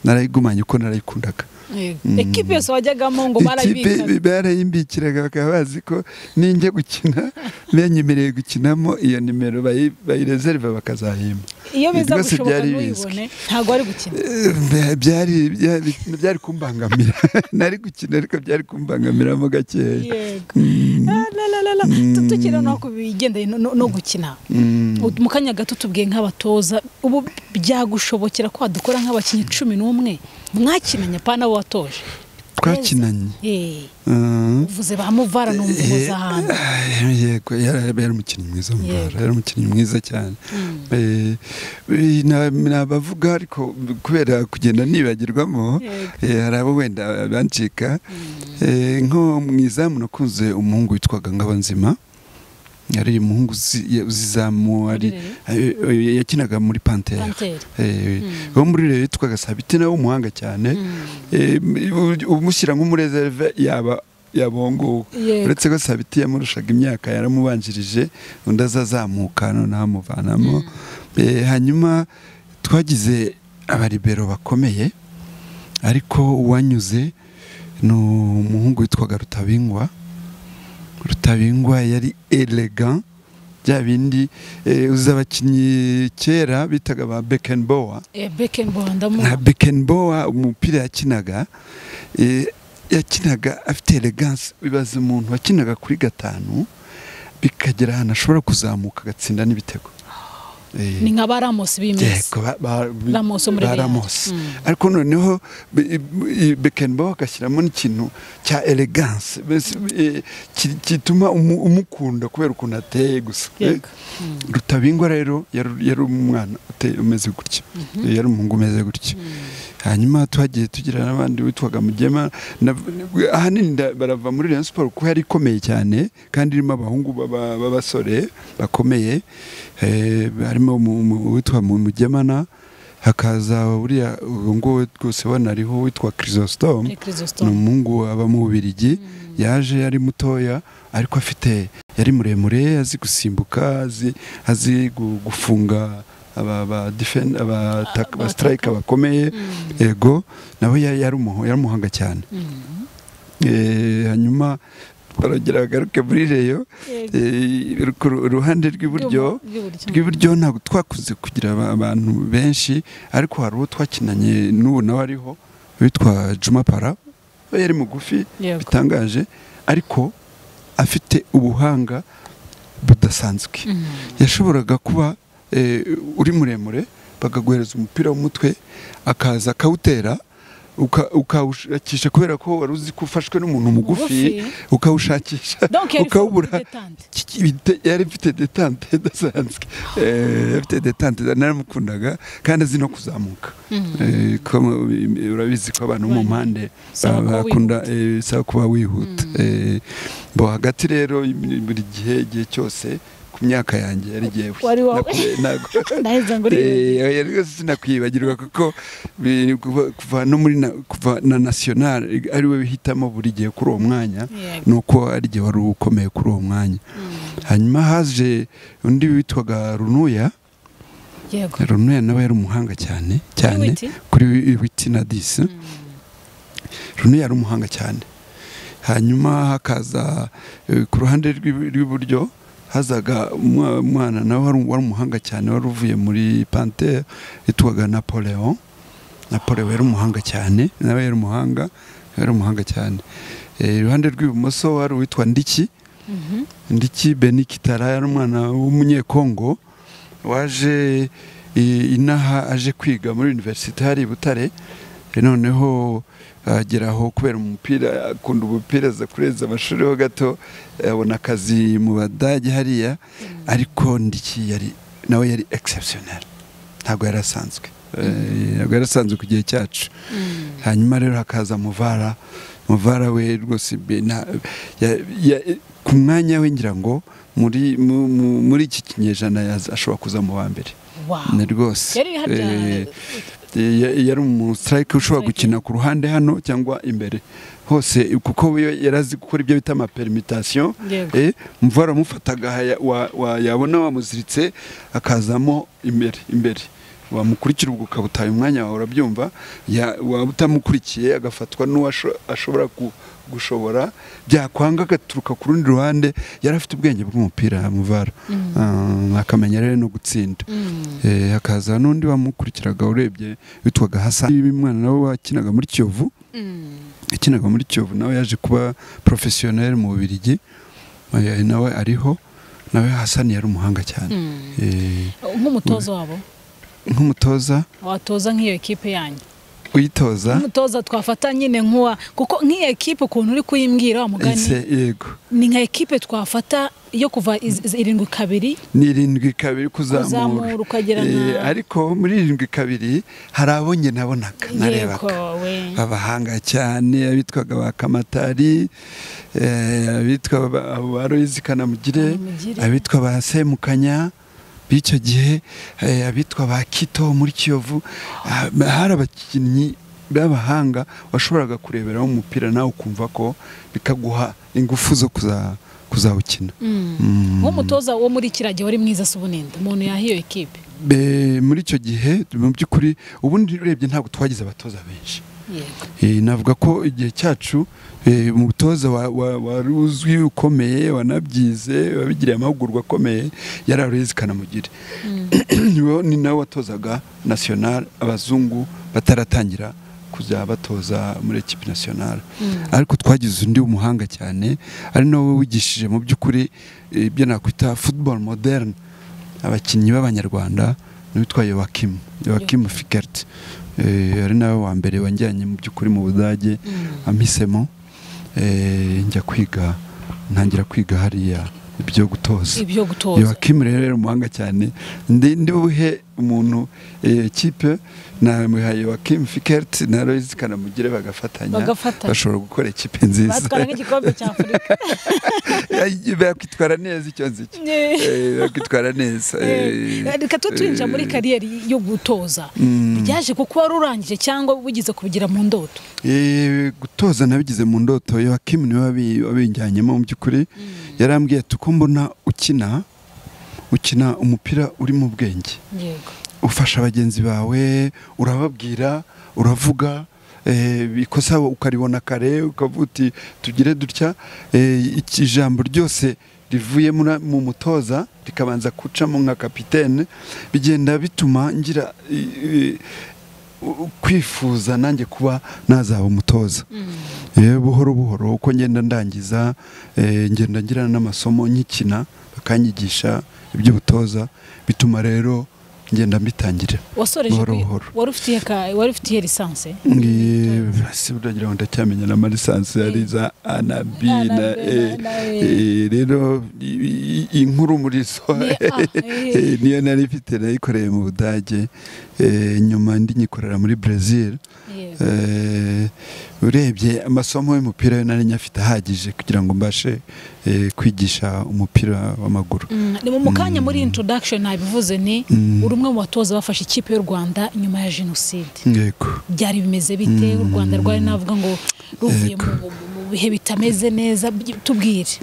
narayigumanye uko narayikundaga Yego. Mm. ekipe yose wajyagamo ngo barayibikaga ikipe barayimbikiraga bakaba bazi ko ninjya gukina benyemereye gukinamo iyo nimero bayi- bayirezeriva bakazahimba iyo biza rwose gushoboka byari ntuyibone ntabwo wari gukina Eh, bya- byari byari byari kumbangamira nari gukina ariko byari kumbangamiramo gakeya yego Mm, Ah, la, la, la, la. Mm. Tu- tukiri no ku bigendanye no- no no gukina mm. Ut- mu kanya gato tubwiye nk'abatoza ubu byagushobokera ko wadukora nk'abakinnyi cumi n'umwe mwakinanye pana abo watoje twakinanye Eh, Mm. uvuze bamuvara n'umva umuza hantu Eh, yego yari yari umukinnyi mwiza mu bara Yego. yari umukinnyi mwiza cyane Eh, eh, na- nabavuga ariko kubera kugenda nibagirwamo Yego. eh, hari abo wenda bancika Eh, nko mu izamu nakunze umuhungu witwaga Ngabonzima yari umuhungu uzi- ya- uzi izamu ari Rurerure? eh, eh, yakinaga muri pantera panteri Eh, wo muri rero yitwaga sabiti nawe w'umuhanga cyane Eh, u- umushyira nk'umurezerve yaba yabonguwe yego uretse ko sabiti yamurushaga imyaka yaramubanjirije undi azazamuka noneho amuvanamo Eh, hanyuma twagize abaribero bakomeye ariko uwanyuze ni umuhungu witwaga rutabingwa rutabingwa yari elegant bya bindi eh, uzi abakinnyi kera bitaga ba bekenbowa Eh, Beckenbauer ndamuzi nka bekenbowa umupira yakinaga eh, yakinaga afite elegance bibaza umuntu wakinaga kuri gatanu bikagera ahantu ashobora kuzamuka agatsinda n'ibitego Eh, ni nka ba Ramos b'imisi yego ba- ba- Ramos wo muri ba Real. Ramos. Mm. ariko noneho bekenbo agashyiramo n'ikintu cya elegance mbese, eh, ki- gituma umu- umukunda kubera ukuntu ateye gusa Eh, yego rutabingwa rero yari yari umwana uteye- umeze gutya Eh, yari umuhungu umeze gutya hanyuma twagiye tugira n'abandi witwaga mugema na- ahanini nda- barava muri Rayon Sport kuko yari ikomeye cyane kandi irimo abahungu b'aba- b'abasore bakomeye eh, harimo umu- umu- uwitwa mu- mugemana hakaza uriya uwo nguwo rwose ubona ariho witwa Chrysostom ni ni Chrysostom umuhungu aba mu Bubiligi yaje ari mutoya ariko afite yari muremure azi gusimbuka azi, azi gu- gufunga aba aba defend aba attack- aba Abataka. striker bakomeye Mm. ego nawe ya- yari umuho- yari umuhanga cyane Mm. Eh, hanyuma barongera bagaruke muri reyo Yego. Eh, ku ru- uruhande rw'iburyo Rw'iburyo. rw'iburyo ntabwo twakunze kugira aba- abantu benshi ariko hari uwo twakinanye n'ubu nawe ariho witwa Juma Para we yari mugufi Yego. bitangaje ariko afite ubuhanga budasanzwe Mm. yashoboraga kuba eh, uri muremure bakaguhereza umupira w'umutwe akaza akawutera uka- ukawushakisha kubera ko wari uzi ko ufashwe n'umuntu mugufi ukawushakisha Donc yari ukawubura dilettante. Ki- bite- yari afite detante idasanzwe Eh, yari afite detante naramukundaga kandi azi no kuzamuka Mm. Eh, ko- urabizi ko abantu bo mu mpande Saba kuba bakunda eh, saba kuba wihuta Eh, bo hagati rero buri gihe igihe cyose ku myaka yanjye yari igihe Wari wowe. Ndaheza ngo uribe. sinakwibagirwa kuko bi- kuva- kuva no muri na- kuva na national ari we bihitamo buri gihe kuri uwo mwanya Yego. nuko ari igihe wari ukomeye kuri uwo mwanya Mm. hanyuma haje undi witwaga runuya Yego. runuya nawe yari umuhanga cyane cyane Witi? kuri witi na disi Mm. runuya yari umuhanga cyane hanyuma hakaza eh, ku ruhande rw'i- rw'iburyo hazaga umwa- umwana nawe wari wari umuhanga cyane wari uvuye muri pantere yitwaga napoleon napoleon yari umuhanga cyane nawe yari umuhanga yari umuhanga cyane Eh, iruhande rw'ibumoso wari uwitwa ndiki Mhm. ndiki Beni Kitara yari umwana w'umunyekongo waje i- inaha aje kwiga muri universite hari i Butare E, noneho ageraho kubera umupira akunda umupira aza kurenza amashuri ho gato e, abona akazi mu badage hariya ariko ndiki yari nawe yari exceptional ntabwo yari asanzwe E, ntabwo yari asanzwe ku gihe cyacu Mm. hanyuma rero hakaza muvara muvara we rwose be- na- ya- ya- ku mwanya we ngira ngo muri mu- mu- muri iki kinyejana yaza- ashobora kuza mu wa mbere Wow. ni rwose Yari harya Eh, eh, ya- yari umusitirayike ushobora Striker. gukina ku ruhande hano cyangwa imbere hose kuko we yari azi gukora ibyo bita amaperimutasiyo Yego. eh, muvara amufataga aha ya- wa- wa- yabona wamuziritse akazamo imbere imbere wamukurikira ubwo ukabutaye umwanya wawe urabyumva ya- waba utamukurikiye agafatwa n'uwo asho- ashobora ku- gushobora byakwanga agaturuka ku rundi ruhande yari afite ubwenge bw'umupira muvara Ah, akamenya rero no gutsinda Mm. Eh, hakaza n'undi wamukurikiraga urebye witwaga hasa umwana nawe wakinaga muri kiyovu Mm. yakinaga muri kiyovu nawe yaje kuba porofesiyoneri mu bubirigi Eh, nawe ariho nawe hasani yari umuhanga cyane Mm. Eh, nk'umutoza wabo nk'umutoza watoza nk'iyo ekipe yanyu uyitoza nk'umutoza twafata nyine nk'uwa kuko nk'iyo ekipe ukuntu uri kuyimbwira wa mugani ese yego ni nka ekipe twafata yo kuva iz- iz- irindwi kabiri ni irindwi kabiri kuzamura kuzamura ukagera Eh, na ariko muri irindwi kabiri hari abo njye nabonaga yego narebaga we abahanga cyane abitwaga ba kamatari eh, abitwa ba- abo ba royizi kanamugire Kanamugire. abitwa ba semukanya b'icyo gihe eh, abitwa ba kito muri kiyovu ah, hari abakinnyi b'abahanga washoboraga kureberaho umupira nawe ukumva ko bikaguha ingufu zo kuza- kuzawukina nk'umutoza wo muri kirage wari mwiza si ubunenda umuntu yahiyo ekipe Be- muri icyo gihe mu by'ukuri ubundi urebye ntabwo twagize abatoza benshi yego Eh, navuga ko igihe cyacu eh, umutoza wa- wa- wari uzwi ukomeye wanabyize wabigiriye amahugurwa akomeye yari Aloyizi Kanamugire Niwe- ni nawe watozaga nasiyonari abazungu bataratangira kujya batoza muri ekipi nasiyonari ariko twagize undi w'umuhanga cyane ari nawe wigishije mu by'ukuri eh, ibyo nakwita futuboro moderne abakinnyi b'abanyarwanda n'uwitwa Yoakim Yoakim Fikert Eh, ari nawe wa mbere wajyanye mu by'ukuri mu budage ampisemo eh, njya kwiga ntangira kwiga hariya ibyo gutoza ibyo gutoza Yoakim rero yari umuhanga cyane ndi ndi buhe umuntu eh, kipe namuha Yoakim Fikert na Loise Kanamugire bagafatanya Bagafatanya. bashobora gukora ikipe nziza batwara nk'igikombe cya afurika bakitwara neza icyo nzi cyo Eh, bakitwara neza Eh, eh, reka tu twinjira muri eh, kariyeri yo gutoza Mm. byaje kuko wari urangije cyangwa wigize kubigira mu ndoto Eh, gutoza nabigize mu ndoto Yoakim niwe wabi- wabijyanyemo mu by'ukuri yarambwiye ati uko mbona ukina ukina umupira uri mu bwenge yego ufasha bagenzi bawe urababwira uravuga eh, ikosa ukaribona kare ukavuga uti tugire dutya eh, iki- ijambo ryose rivuye mura- mu mutoza rikabanza gucamo nka kapitene bigenda bituma ngira eh, eh, u- kwifuza nanjye kuba nazaba umutoza Eh, buhoro buhoro uko ngenda ndangiza eh, ngenda ngirana n'amasomo nkikina bakanyigisha iby'ubutoza bituma rero ngenda mbitangira wasoreje Buhoro kwi- buhoro. wari ufitiye ka- wari ufitiye lisanse Ngi- si uragira ngo ndacyamenya na marisanse ari za anabi na Anabi E. na E. Eh, rero i- i- inkuru muri so Ni- ah, eh. Eh, niyo nari mfite nayikoreye mu budage Eh, nyuma ndi nyikorera muri brezil yego Eh, urebye amasomo y'umupira yo nari nyafite ahagije kugira ngo mbashe eh, kwigisha umupira w'amaguru Mm, ni mu mukanya muri introduction nabivuze ni Mm. uri umwe mu batoza bafashe ikipe y'u rwanda nyuma ya jenoside yego byari bimeze bite u rwanda rwari navuga ngo ruvuye Yego. mu- mu- mu bihe bitameze neza by- tubwire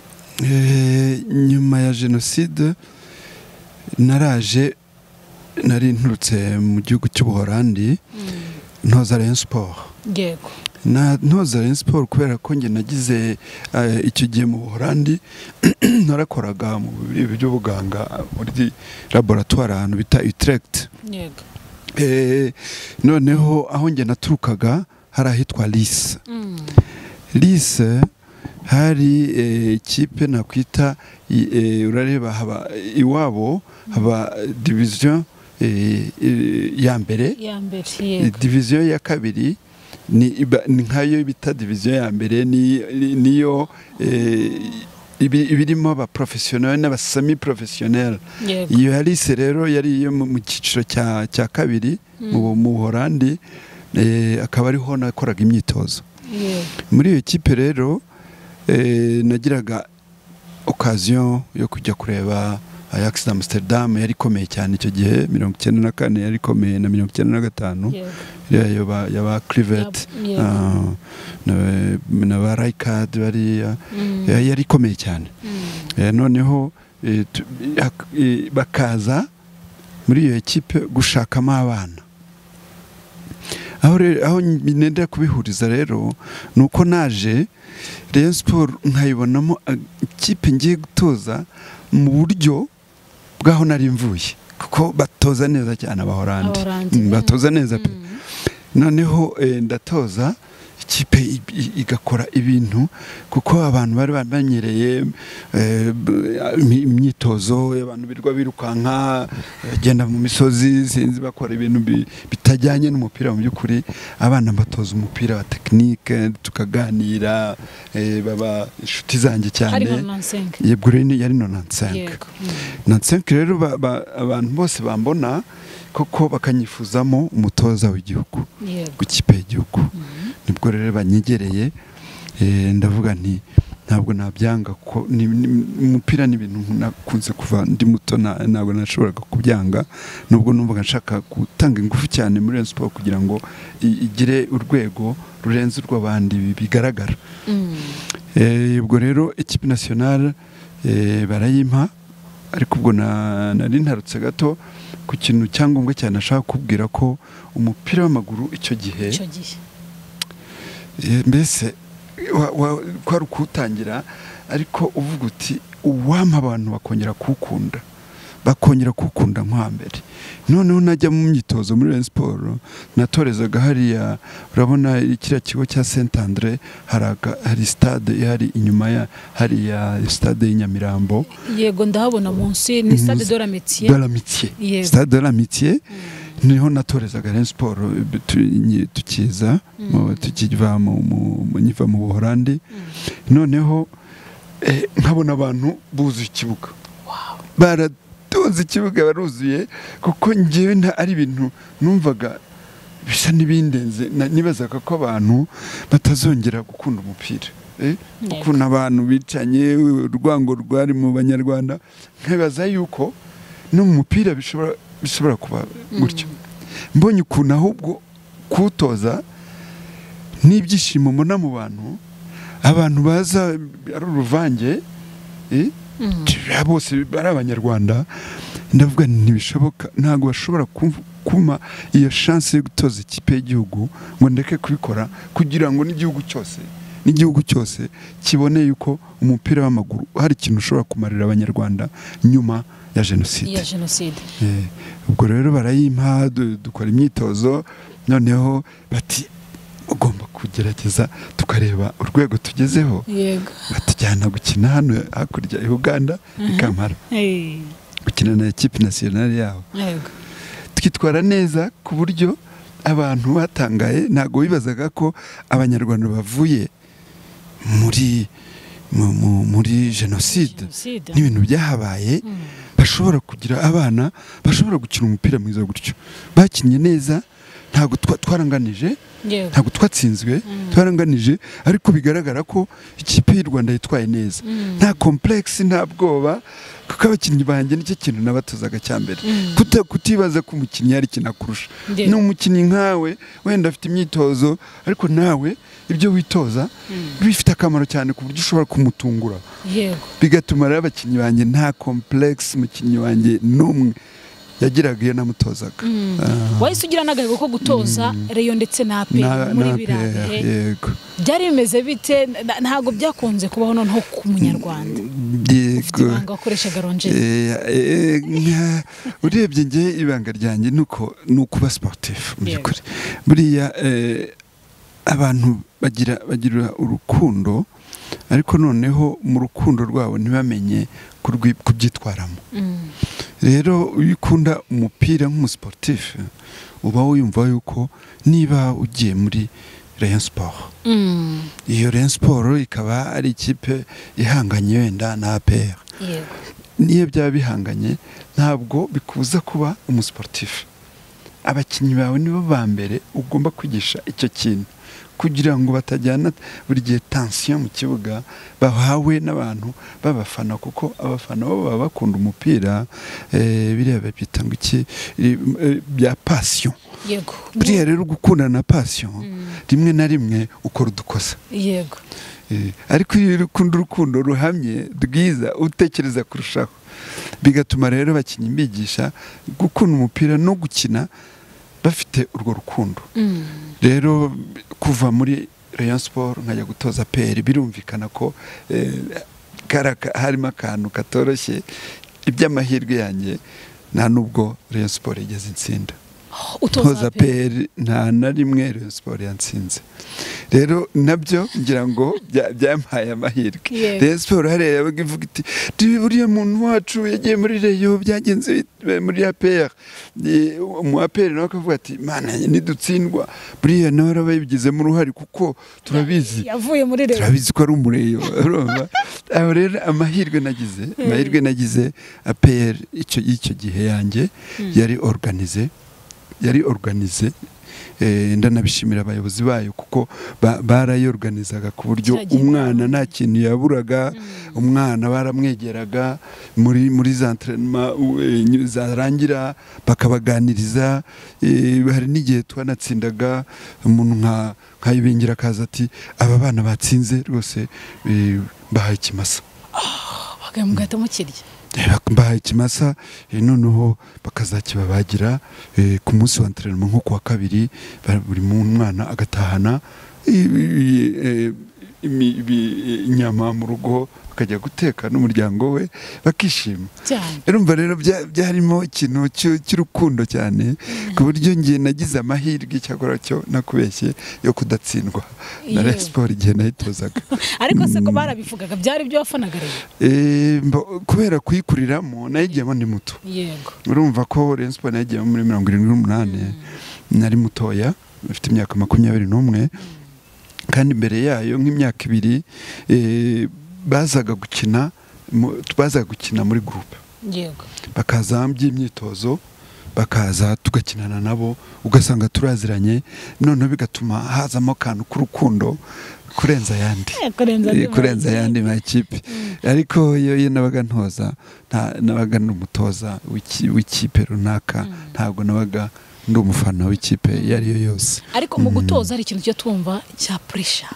Eh, nyuma ya jenoside naraje nari nturutse mu gihugu cy'ubuholandi ntoza rayon sport yego na ntoza rayon sport kubera ko njye nagize eh, icyo gihe mu buholandi narakoraga mu bintu by'ubuganga muri laboratoire ahantu bita utrecht yego Eh, noneho aho njye naturukaga hari ahitwa lise Mm. lise hari eh, ikipe nakwita i- eh, urareba haba iwabo haba diviziyo eh, eh, ya mbere ya mbere yego diviziyo ya kabiri ni, iba- ni nkayo bita diviziyo ya mbere ni- ni- niyo eh, ibi- ibirimo abaprofesiyoneri n'abasami porofesiyoneri yego iyo Alice rero yari iyo mu mu cyiciro cya cya kabiri mu mu Buholandi eh, akaba ariho nakoraga imyitozo yego muri iyo kipe rero eh, nagiraga okaziyo yo kujya kureba Ajax na Amsterdam yari ikomeye cyane icyo gihe mirongo icyenda na kane yari ikomeye na mirongo icyenda na gatanu yego iriya yaba yaba Clivet Yab- yego. ah, na- na ba Rijkaard bariya Mm. Eh, yari ikomeye cyane Mm. Eh, noneho eh, tu- hak- eh, bakaza muri iyo ekipe gushakamo abana aho rero aho nenda kubihuriza rero ni uko naje Rayon Sport nkayibonamo ah, ikipe ngiye gutoza mu buryo bw'aho nari mvuye kuko batoza neza cyane abahorandi Abahorandi. Mm, batoza neza pe Mm. noneho eh, ndatoza ikipe i- i- igakora ibintu kuko abantu bari bamenyereye eh, b- imi- imyitozo abantu birwa birukanka bagenda mu misozi sinzi bakora ibintu bi- bitajyanye n'umupira mu by'ukuri abana mbatoza umupira wa tekinike tukaganira eh, baba inshuti zanjye cyane harimo nansenke Ye Green yari nonansenke yego Mm. nansenke rero ba- ba- abantu bose bambona koko bakanyifuzamo umutoza w'igihugu yego ku kipe y'igihugu nibwo rero banyegereye eh, ndavuga nti ntabwo nabyanga ko ni- ni- umupira ni ibintu nakunze kuva ndi muto na- ntabwo nashoboraga kubyanga nubwo numvaga nshaka gutanga ingufu cyane muri Rayon Sports kugira ngo i- igire urwego rurenze urw'abandi bi- bigaragara Eh, ubwo rero ikipe nationale eh, barayimpa ariko ubwo na- nari ntarutse gato ku kintu cyangombwa cyane nashaka kubwira ko umupira w'amaguru icyo gihe icyo gihe Eh, mbese wa- wa- kwari ukuwutangira ariko uvuga uti uwampa abantu bakongera kuwukunda bakongera kuwukunda nko hambere noneho najya mu myitozo muri Rayon Sports natorezaga hariya urabona kiriya kigo cya Saint Andre hari aga- hari stade ihari inyuma ya hariya stade y'Inyamirambo yego ndahabona munsi ni stade Munsi- de la métier de l'amitié Yego. stade de l'amitié niho natorezaga Rayon Sports eh, tu- nyi- tukiza mu- tukiva mu mu- mu- nkiva mu Buholandi noneho eh, nkabona abantu buzuye ikibuga baratonze ikibuga baruzuye kuko ngewe nta- ari ibintu numvaga bisa n'ibindenze na- nibazaga ko abantu batazongera gukunda umupira Eh, Yego. ukuntu abantu bicanye urwango rwari mu banyarwanda nkibaza yuko no mu mupira bishobora bishobora kuba gutyo mbonye ukuntu ahubwo kuwutoza n'ibyishimo mbona mu bantu abantu baza ari uruvange eh, tira- bose ari abanyarwanda ndavuga nti ntibishoboka ntabwo bashobora kumv- kumpa iyo shansi yo gutoza ikipe y'igihugu ngo ndeke kubikora kugira ngo n'igihugu cyose n'igihugu cyose kibone yuko umupira w'amaguru hari ikintu ushobora kumarira abanyarwanda nyuma ya jenoside ya jenoside Eh, ubwo rero barayimpa du- dukora imyitozo noneho bati ugomba kugerageza tukareba urwego tugezeho yego batujyana gukina hano hakurya i Uganda i Kampala Eh, gukina na ekipi nasiyonari yabo yego twitwara neza ku buryo abantu batangaye ntabwo bibazaga ko abanyarwanda bavuye muri mu- mu- muri jenoside jenoside n'ibintu byahabaye Mm. bashobora kugira abana bashobora gukina umupira mwiza gutyo bakinnye neza ntabwo twa- twaranganije yego ntabwo twatsinzwe Mm. twaranganije ariko bigaragara ko ikipe y'u rwanda yitwaye neza Mm. nta komplekisi nta bwoba kuko abakinnyi banjye nicyo kintu nabatozaga cya mbere Mm. Kuta- kutibaza ko umukinnyi yari kinakurusha Yego. ni umukinnyi nkawe wenda afite imyitozo ariko nawe ibyo witoza bifite akamaro cyane ku buryo ushobora kumutungura yego bigatuma rero abakinnyi banjye nta komplekisi umukinnyi wanjye n'umwe yagiraga iyo namutozaga Mm. Ah. wahise ugira n'agahigo ko gutoza reyo ndetse na Na- aperi muri na biriya PR, bihe yego byari bimeze bite Na- ntabwo byakunze kubaho noneho ku munyarwanda ufite yego ibanga wakoreshaga ronjeri Eh, eh, nka- urebye nge ibanga ryanjye ni uko ni ukuba sportif mu Yego. by'ukuri buriya eh, abantu bagira bagira urukundo ariko noneho mu rukundo rwabo ntibamenye kurwi- kubyitwaramo Mm. rero iyo ukunda umupira nk'umusiporutifu uba wiyumva yuko niba ugiye muri Rayon Sport Mm. iyo Rayon Sport ikaba ari ikipe ihanganye wenda na APR yego niyo byaba bihanganye ntabwo bikubuza kuba umusiporutifu abakinnyi bawe nibo ba mbere ugomba kwigisha icyo kintu kugira ngo batajyana buri gihe tansiyo mu kibuga bahawe n'abantu b'abafana kuko abafana bo baba bakunda umupira eh, biriya babyita ngo iki eh, bya pasiyo yego buriya rero gukunda na pasiyo Mm. rimwe na rimwe ukora udukosa yego Eh, ariko iyo urukundo urukundo ruhamye rwiza utekereza kurushaho bigatuma rero abakinnyi bigisha gukunda umupira no gukina bafite urwo rukundo Mm. rero kuva muri Rayon Sport nkajya gutoza PR birumvikana ko eh, kari aka- harimo akantu katoroshye iby'amahirwe yanjye nta nubwo Rayon Sport yigeze insinda utoza toza aperi peri nta na rimwe Rayon Sport yatsinze rero nabyo ngira ngo bya- byampaye amahirwe Yego. Rayon Sport hariya yabaga ivuga iti "Ndi- buriya muntu wacu yagiye muri reyo byagenze bit- muri APR Eh, mu APR nawe akavuga ati mana nidutsindwa buriya nawe araba yabigizemo uruhare kuko turabizi yavuye muri reyo turabizi ko ari umureyo urumva aho rero amahirwe nagize amahirwe nagize APR icyo y'icyo gihe yanjye yari organize yari organize eh, ndanabishimira abayobozi bayo kuko ba- barayoruganizaga ku buryo Kiragira. umwana nta kintu yaburaga umwana baramwegeraga muri muri za entraînement, u- eh, nyu- zarangira bakabaganiriza eh, hari n'igihe twanatsindaga umuntu nka nka Ibingira akaza ati aba bana batsinze rwose eh, bahaye ikimasa bagaye mugahita mukirya mbahaye ikimasa eh, noneho bakazakibabagira eh, ku munsi wa entraînement nko ku wa kabiri ba- buri mu- mwana agatahana i- i- eh, imi- ibi- inyama mu rugo akajya guteka n'umuryango we bakishima cyane urumva rero bya- byarimo ikintu cy'u- cy'urukundo cyane ku buryo njye nagize amahirwe cyakora cyo nakubeshye yo kudatsindwa na Yewe. Rayon Sport igihe nayitozaga ariko se ko barabivugaga byari ibyo wafanaga rero Eh, mbo- kubera kuyikuriramo nayigiyemo ndi muto yego urumva ko Rayon Sport nagiye muri mirongo irindwi n'umunani nari mutoya afite imyaka makumyabiri n'umwe kandi imbere yayo nk'imyaka ibiri eh, bazaga gukina mu- bazaga gukina muri gurupe yego bakaza by'imyitozo bakaza tugakinana nabo ugasanga turaziranye noneho bigatuma hazamo akantu k'urukundo kurenza ayandi Eh, kurenza andi Eh, kurenza mazi. ayandi makipe ariko iyo iyo nabaga ntoza nta- nabaga ndi umutoza w'iki- w'ikipe runaka ntabwo nabaga ndi umufana w'ikipe iyo ari yo yose ariko mu gutoza hari ikintu cyo twumva cya puresha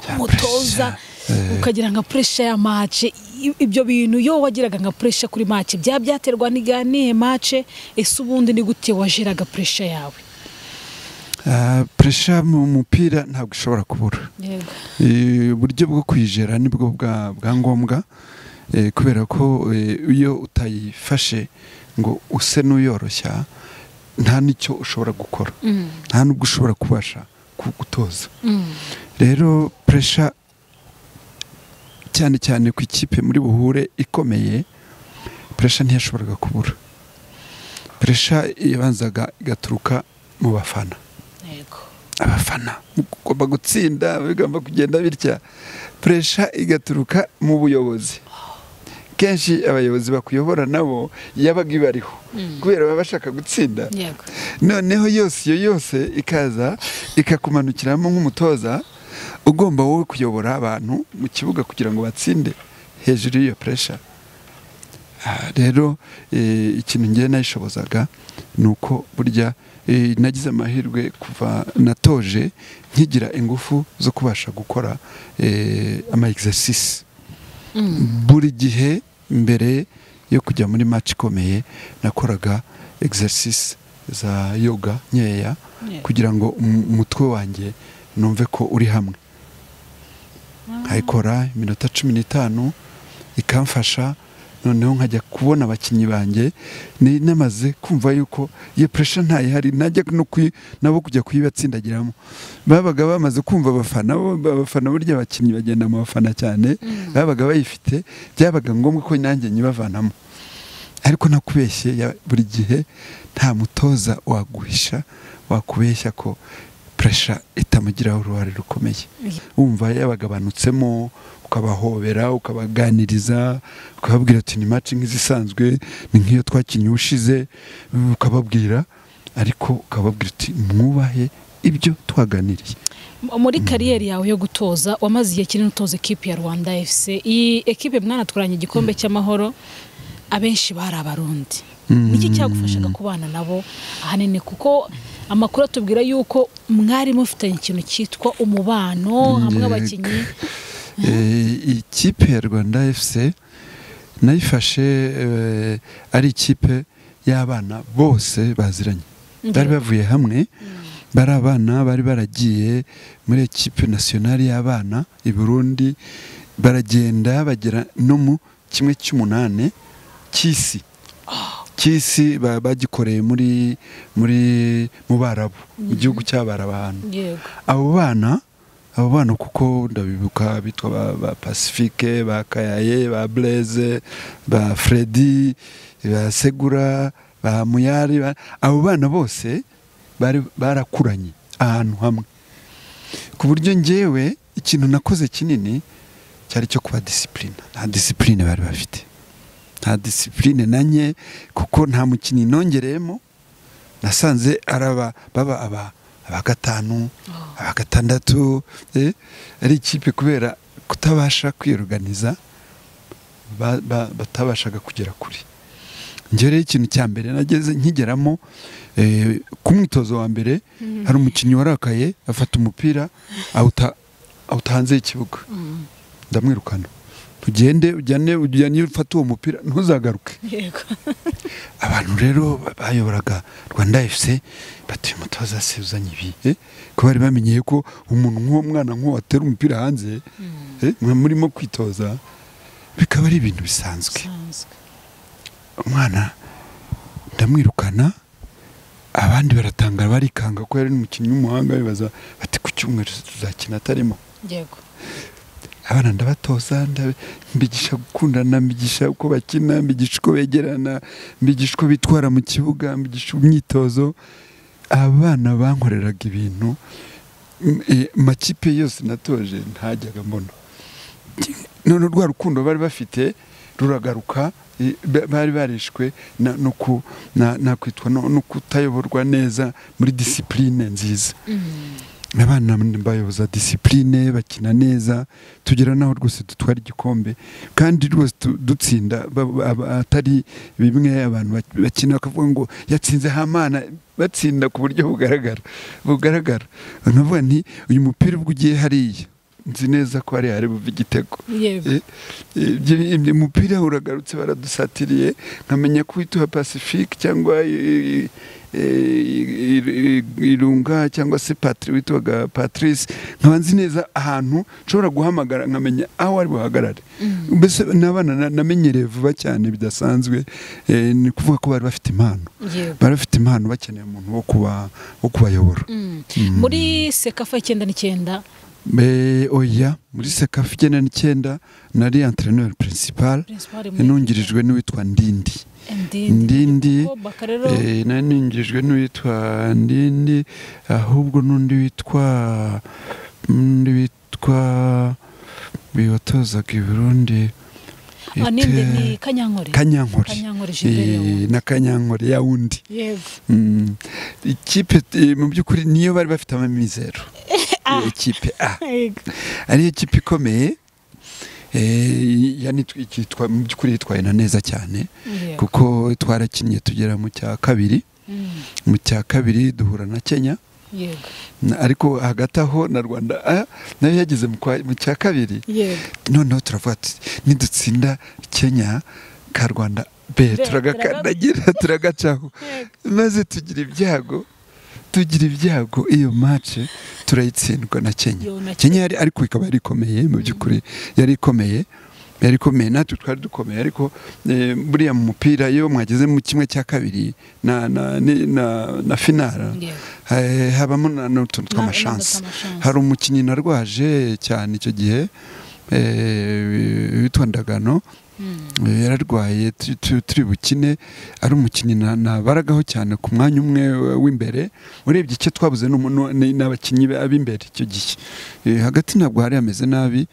Cya umutoza pressure, eh. ukagira nka puresha ya mace I- ibyo bintu iyo wagiraga nka puresha kuri mace byaba byaterwa n'iga- n'ihe mace ese ubundi ni gute wajiraga puresha yawe Ah, pressure mu mupira ntabwo ishobora kubura yego Eh, uburyo bwo kuyijera nibwo bwa bwa ngombwa eh, kubera ko eh, iyo utayifashe ngo use n'uyoroshya nta n'icyo ushobora gukora Mm, nta n'ubwo ushobora kubasha ku- gutoza mm, rero puresha cyane cyane ku ikipe muri buhure ikomeye puresha ntiyashoboraga kubura puresha yabanzaga igaturuka mu bafana yego abafana mugomba gutsinda bigomba kugenda bitya puresha igaturuka mu buyobozi kenshi abayobozi bakuyobora nabo yabaga ibariho kubera baba bashaka gutsinda yego noneho yose iyo yose ikaza ikakumanukiramo nk'umutoza ugomba wowe kuyobora abantu mu kibuga kugira ngo batsinde hejuru y'iyo puresha Ah, rero eh, ikintu ngewe nayishobozaga ni uko burya eh, nagize amahirwe kuva natoje nkigira ingufu zo kubasha gukora eh, ama exercice Mm, buri gihe mbere yo kujya muri match ikomeye nakoraga exercise za yoga nkeya Yeah. kugira ngo um- umutwe wanjye numve ko uri hamwe nkayikora iminota cumi n'itanu ikamfasha noneho nkajya kubona abakinnyi banjye ni namaze kumva yuko iyo puresha ntayihari najya no kuyi- nabo kujya kuyibatsindagiramo babaga bamaze kumva abafana bo- abafana burya abakinnyi bagenda mu bafana cyane babaga bayifite byabaga ngombwa ko nanjye nyibavanamo ariko nakubeshye ya- buri gihe nta mutoza waguhisha wakubeshya ko puresha itamugiraho uruhare rukomeye wumva yabagabanutsemo ukabahobera ukabaganiriza ukababwira ati ni match nk'izisanzwe ni nk'iyo twakinnye ushize ukababwira ariko ukababwira uti mwubahe ibyo twaganiriye M- muri kariyeri yawe yo gutoza wamaze igihe kinini utoza ekipi ya rwanda fc iyi ekipe mwanatwaranye igikombe cy'amahoro abenshi bari abarundi niki cyagufashaga kubana nabo ahanini kuko amakuru atubwira yuko mwari mufitanye ikintu cyitwa umubano hamwe Yego. abakinnyi Eh, ikipe ya rwanda fc nayifashe eh, ari ikipe y'abana bose baziranye bari bavuye hamwe bari abana bari baragiye muri ekipe nasiyonari y'abana i burundi baragenda bagera no mu kimwe cy'umunani cy'isi cy'isi ba- bagikoreye muri muri mu barabu mu gihugu cy'abarabu ahantu yego abo bana abo bana kuko ndabibuka bitwa ba, ba pacifique ba kayaye ba blaise ba fredi ba segura ba muyari ba, abo bana bose bari barakuranye ahantu hamwe ku buryo ngewe ikintu nakoze kinini cyari cyo kuba disipurine nta disipurine bari bafite nta disipurine na nke kuko nta mukinnyi nongereyemo nasanze ari aba baba aba aba gatanu aba gatandatu eh, ari ikipe kubera kutabasha kwiruganiza ba- ba- batabashaga kugera kure njye rero ikintu cya mbere nageze nkigeramo eh, ku mwitozo wa mbere hari umukinnyi warakaye afata umupira awuta awuta hanze y'ikibuga ndamwirukana tugende ujyane ujyane iyo ufata uwo mupira ntuzagaruke yego abantu rero bayoboraga rwanda efuse batuye umutoza se uzanye ibi eh? ko bari bamenye ko umuntu nk'uwo mwana nk'uwo atera umupira hanze eh, mwe murimo kwitoza bikaba ari ibintu bisanzwe Sanzwe. umwana ndamwirukana abandi baratangara barikanga ko yari umukinnyi w'umuhanga bibaza bati ku cyumweru tuzakina atarimo yego abana ndabatoza ndabe- mbigisha gukundana mbigisha uko bakina mbigisha uko begerana mbigisha uko bitwara mu kibuga mbigisha imyitozo abana bankoreraga ibintu m- eh, makipe yose natoje ntajyaga mbona none rwa rukundo bari bafite ruragaruka eh, ba- bari barishwe na- no ku- na- nakwitwa no no kutayoborwa neza muri disipurine nziza abana bayoboza disipurine bakina neza tugera n'aho rwose dutwara igikombe kandi rwose tu- dutsinda ba- ba- ba- atari bimwe abantu bak- bakina bakavuga ngo yatsinze hamana batsinda ku buryo bugaragara bugaragara navuga nti uyu mupira ubwo ugiye hariya nzi neza ko hariya hari buve igitego yego Eh, eh, ibyo- ibyo- umupira uragarutse baradusatiriye nkamenya ko wituha pacifique cyangwa eh, eh, ir- irunga cyangwa se patri witwaga patrice nkaba nzi neza ahantu nshobora guhamagara nkamenya aho ari buhagarare mbese n'abana na- namenyereye vuba cyane bidasanzwe eh, ni ukuvuga ko bari bafite impano yego bari bafite impano bakeneye umuntu wo kuba wo kubayobora Mm. muri sekafa icyenda n'icyenda Eh, oya muri sekafu icyenda n'icyenda nari antreneri principal principal muri- inungirijwe n'uwitwa ndindi ndindi ndindi Ko baka rero eh, nari nungirijwe n'uwitwa ndindi ahubwo n'undi witwa n'undi witwa watozaga i burundi Ah, n'indi ni kanyankore kanyankore kanyankore Eh, jiberi na kanyankore ya wundi yego Mm. ikipe eh, mu by'ukuri niyo bari bafite amamizero Iyo ikipe a yego ariyo kipe ikomeye eh, yani tw- ikitwa- mu by'ukuri yitwaye na neza cyane yego kuko twarakinnye tugera mu cya kabiri Mm, mu cya kabiri duhura na kenya yego na- ariko hagati aho na rwanda ah, nayo yageze mu kwa- mu cya kabiri yego noneho turavuga tuti nidutsinda kenya ka rwanda be Be, turagakandagira turagacaho Yego. maze tugira ibyago tugira ibyago iyo mace turayitsindwa na kenya Yo, na kenya yari ariko ikaba yari ikomeye mu by'ukuri yari ikomeye yari ikomeye natwe twari dukomeye ariko eh, buriya mu mupira iyo mwageze mu kimwe cya kabiri na, na, ni- na, na finara Yego. eh, habamo na- n'utuntu Na- tw'amashansi n'amashansi. hari umukinnyi narwaje cyane icyo gihe eh, witwa ndagano Mm, Eh, yararwaye tu- tu- turi bukine ari umukinnyi na- nabaragaho cyane ku mwanya umwe eh, w'imbere urebye icyo twabuze ni umuntu- ni- ni abakinnyi be- ab'imbere icyo gihe Eh, hagati ntabwo hari hameze nabi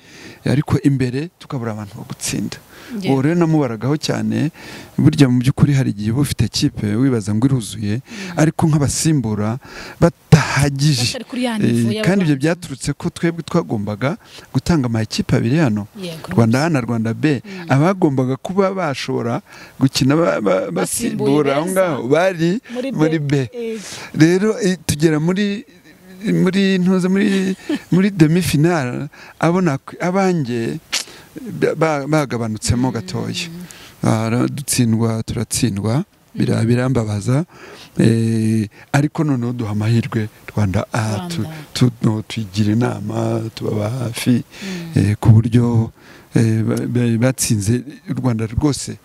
eh, ariko imbere tukabura abantu bo gutsinda yego. uwo rero namubaragaho cyane burya mu by'ukuri hari igihe uba ufite kipe wibaza ngo iruzuye ariko nk'abasimbura batahagije batari kuri ya Eh, nivo kandi ibyo y'abantu. byaturutse ko twebwe twagombaga gutanga amakipe abiri hano Yego. rwanda a na rwanda b abagombaga kuba bashobora gukina ba- ba- basimbura aho beza. ngaho bari Muri B. muri b Yego. rero eh, tugera muri muri ntuze muri muri demi finale abona abanjye ba- ba- bagabanutsemo gatoya Ah, ra- dutsindwa turatsindwa bira- birambabaza eh, ariko noneho duha amahirwe rwanda a tu- Rwanda. tu- no, tuyigira inama tubaba hafi eh, ku buryo eh, ba- ba- batsinze u rwanda rwose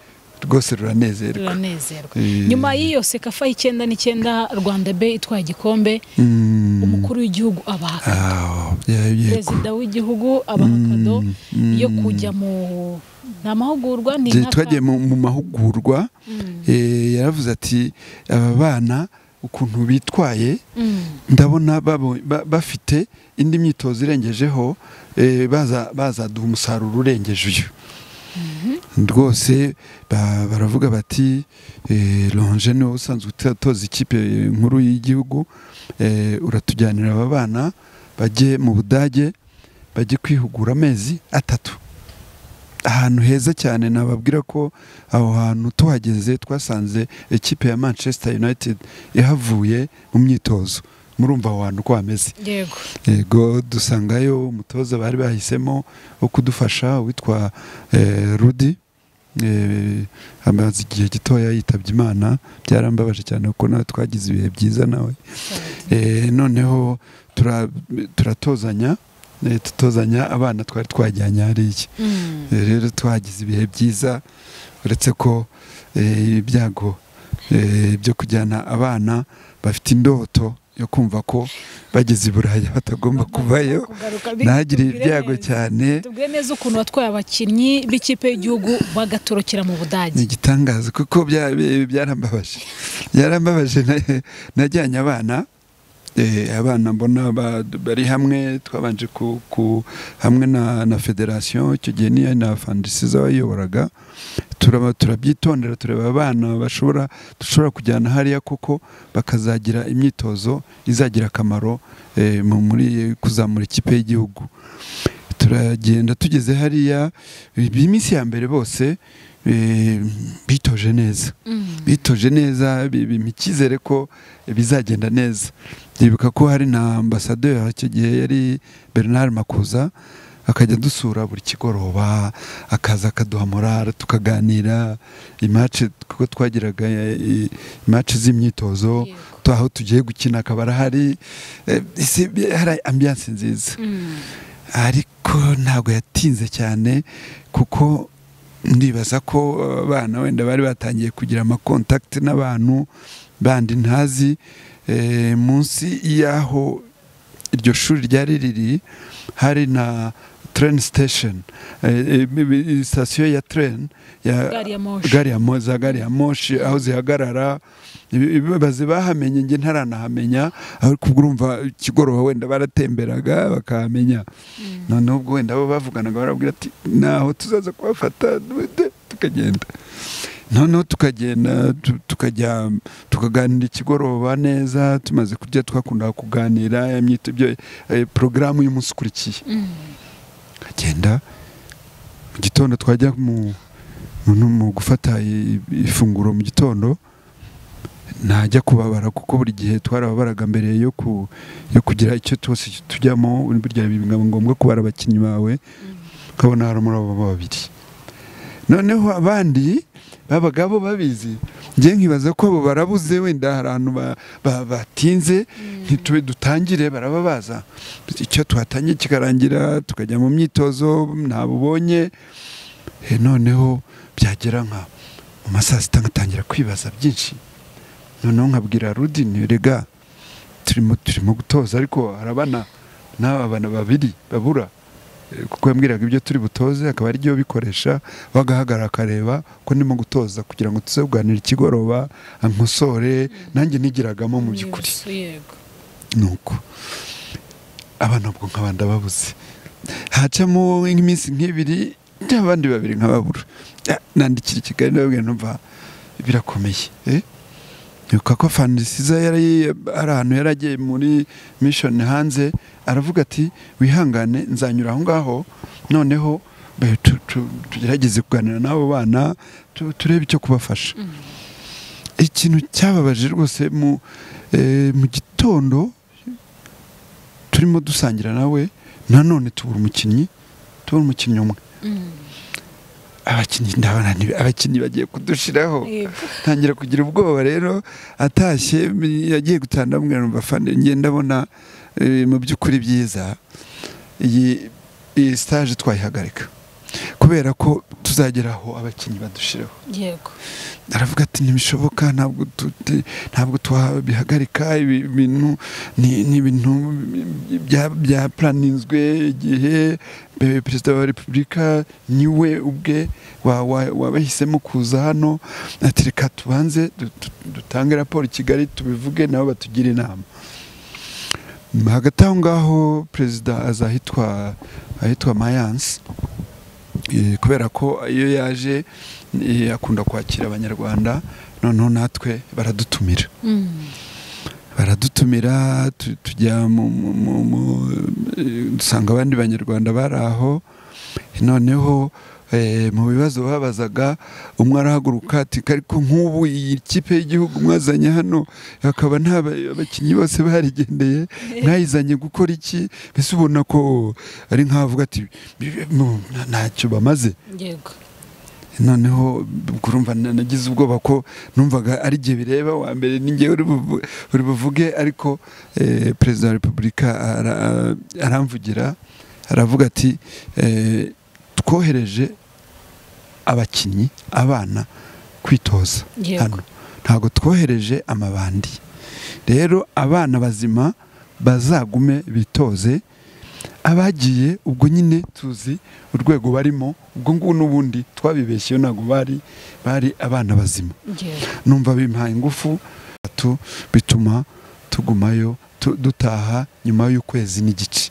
rwose ruranezerwa turanezerwa Eh. nyuma y'iyo sekafa y'icyenda n'icyenda rwanda be itwaye igikombe Mm. umukuru w'igihugu abaha Ah, ye- yego perezida w'igihugu abaha kado Mm, mm. yo kujya mu ni amahugurwa ni Igihe nk'aka- twagiye mu mu mahugurwa Mm, eh, yaravuze ati aba bana ukuntu bitwaye mm, ndabona babo- ba- bafite indi myitozo irengejeho eh, baza- bazaduha umusaruro urengeje uyu rwose ba- baravuga bati lonje niwe usanzwe utoza ikipe nkuru y'igihugu eh, uratujyanira aba bana bajye mu budage bajye kwihugura amezi atatu ahantu heza cyane nababwira ko aho hantu tuhageze twasanze ikipe ya manchester united ihavuye mu myitozo murumva aho hantu uko hameze yego yego dusangayo umutoza bari bahisemo wo kudufasha witwa eh, rudi Eh, amaze igihe gitoya yitabye imana byarambabaje cyane kuko nawe twagize ibihe byiza nawe Eh, noneho tura- turatozanya eh, tutozanya abana twari twajyanye hariya Mm. Eh, rero twagize ibihe byiza uretse ko eh, ibyago eh, byo kujyana abana bafite indoto yo kumva ko bageze i buraya batagomba kuvayo Kugaruka bi- ntagire tubwire ibyago neza. cyane tubwire neza ukuntu watwaye abakinnyi b'ikipe y'igihugu bagatorokera mu ni budage igitangaza kuko bya- bi- byarambabaje byarambabaje na- najyanye abana eh, abana mbona ba- bari hamwe twabanje ku, ku hamwe na, na federasiyo icyo gihe niyo na fandisiza wayoboraga turaba turabyitondera tureba abana bashobora dushobora kujyana hariya koko bakazagira imyitozo izagira akamaro eh, mu- muri kuzamura ikipe y'igihugu turagenda tugeze hariya iminsi ya mbere bose eh, bitoje neza Mm. bitoje neza bi- bimpa icyizere ko bizagenda neza ndibuka ko hari na ambasaderi icyo gihe yari bernard makuza akajya dusura buri kigoroba akaza akaduha morale tukaganira imace kuko twagiraga imace z'imyitozo Yego. aho tugiye gukina akaba arahari eh, isi- hari ambiyanse nziza Mm. ariko ntabwo yatinze cyane kuko ndibaza ko abana wenda bari batangiye kugira amakontakiti n'abantu bandi ntazi Eh, munsi y'aho iryo shuri ryari riri hari na train station Eh, eh, sitasiyo ya train ya gari ya moshi gari ya mo- za gari ya moshi aho zihagarara ibi- ibibabazi bahamenye nge ntaranahamenya ariko ubwo urumva ikigoroba wenda baratemberaga bakahamenya Mm. noneho ubwo wenda bo bavuganaga barabwira ati ntaho tuzaza kubafata duhite tukagenda noneho tukagenda tu- tukajya tukaganira ikigoroba neza tumaze kurya twakundaga kuganira imyito- ibyo eh, porogaramu y'umunsi ukurikiye Mm. tukagenda mu gitondo twajya mu, mu, no mu gufata i- ifunguro mu gitondo ntajya kubabara kuko buri gihe twarababaraga mbere yo, ku, yo kugira icyo twose tujyamo burya biba ngombwa kubara abakinnyi bawe ukabona hari umuraba babiri noneho abandi babaga bo babizi njye nkibaza ko abo barabuze wenda hari ahantu ba- ba- batinze ntitube dutangire baraba baza icyo tuhatangiye kikarangira tukajya mu myitozo ntabubonye Eh, noneho byagera nka mu masaa sita ngatangira kwibaza byinshi noneho nkabwira rudini rega turimo turimo gutoza ariko hari abana n'aba bana babiri babura Eh, kuko yambwiraga ibyo turi butoze akaba ari byo bikoresha bagahagarara akareba ko ndimo gutoza kugira ngo tuze kuganira ikigoroba ankosore nanjye nigiragamo mu by'ukuri Umuyobozi, yego nuko abana ubwo nkaba ndababuze hacamo nk'iminsi nk'ibiri n'abandi babiri nkababura Ah, nandikira i kigali ndababwira numva birakomeye eh? nuko ko fandisiza yari ari ahantu yari agiye muri mission hanze aravuga ati wihangane nzanyura aho ngaho noneho be- tu- tu- tugerageze kuganira n'abo bana tu- turebe icyo kubafasha ikintu cyababaje rwose mu eh, mu gitondo turimo dusangira nawe nanone tubura umukinnyi tubura umukinnyi umwe Mm. abakinnyi ndabona ni- abakinnyi bagiye kudushiraho Yego. ntangira kugira ubwoba rero atashye m- yagiye gutanda amubwira numva fande njye ndabona eh, mu by'ukuri byiza iyi iyi stage twayihagarika kubera ko tuzagera aho abakinnyi badushiraho yego aravuga ati ntibishoboka ntabwo tu- tu- ntabwo twabihagarika ibi bintu ni ni ibintu bya bya puraninzwe igihe eh, perezida wa repubulika niwe ubwe wa- wa- wabahisemo kuza hano ati reka tubanze du- du- dutange raporo i kigali tubivuge nabo batugire inama Nyuma hagati aho ngaho perezida azahitwa ahitwa mayanse eh, kubera ko iyo yaje eh, akunda kwakira abanyarwanda noneho natwe baradutumira baradutumira tu- tujya mu- mu- mu- mu- eh, dusanga abandi banyarwanda bari aho noneho eh, mu bibazo babazaga umwe arahaguruka ati ariko nk'ubu iyi kipe y'igihugu mwazanye hano hakaba nta ba- abakinnyi bose barigendeye mwayizanye gukora iki mbese ubona ko ari nk'avuga ati "Bi- mu- nta- ntacyo bamaze yego noneho kurumva na- nagize ubwoba ko numvaga ari igihe bireba wa mbere ninjye uri buvu- uri buvuge ariko eh, perezida wa repubulika ara- aramvugira aravuga ati eh, twohereje abakinnyi abana kwitoza yego hano ntabwo twohereje amabandi rero abana bazima bazagume bitoze abagiye ubwo nyine tuzi urwego barimo ubwo ngubu n'ubundi twabibeshyeho ntabwo bari bari abana bazima yego numva bimpaye ingufu tu- bituma tugumayo tu- dutaha nyuma y'ukwezi n'igice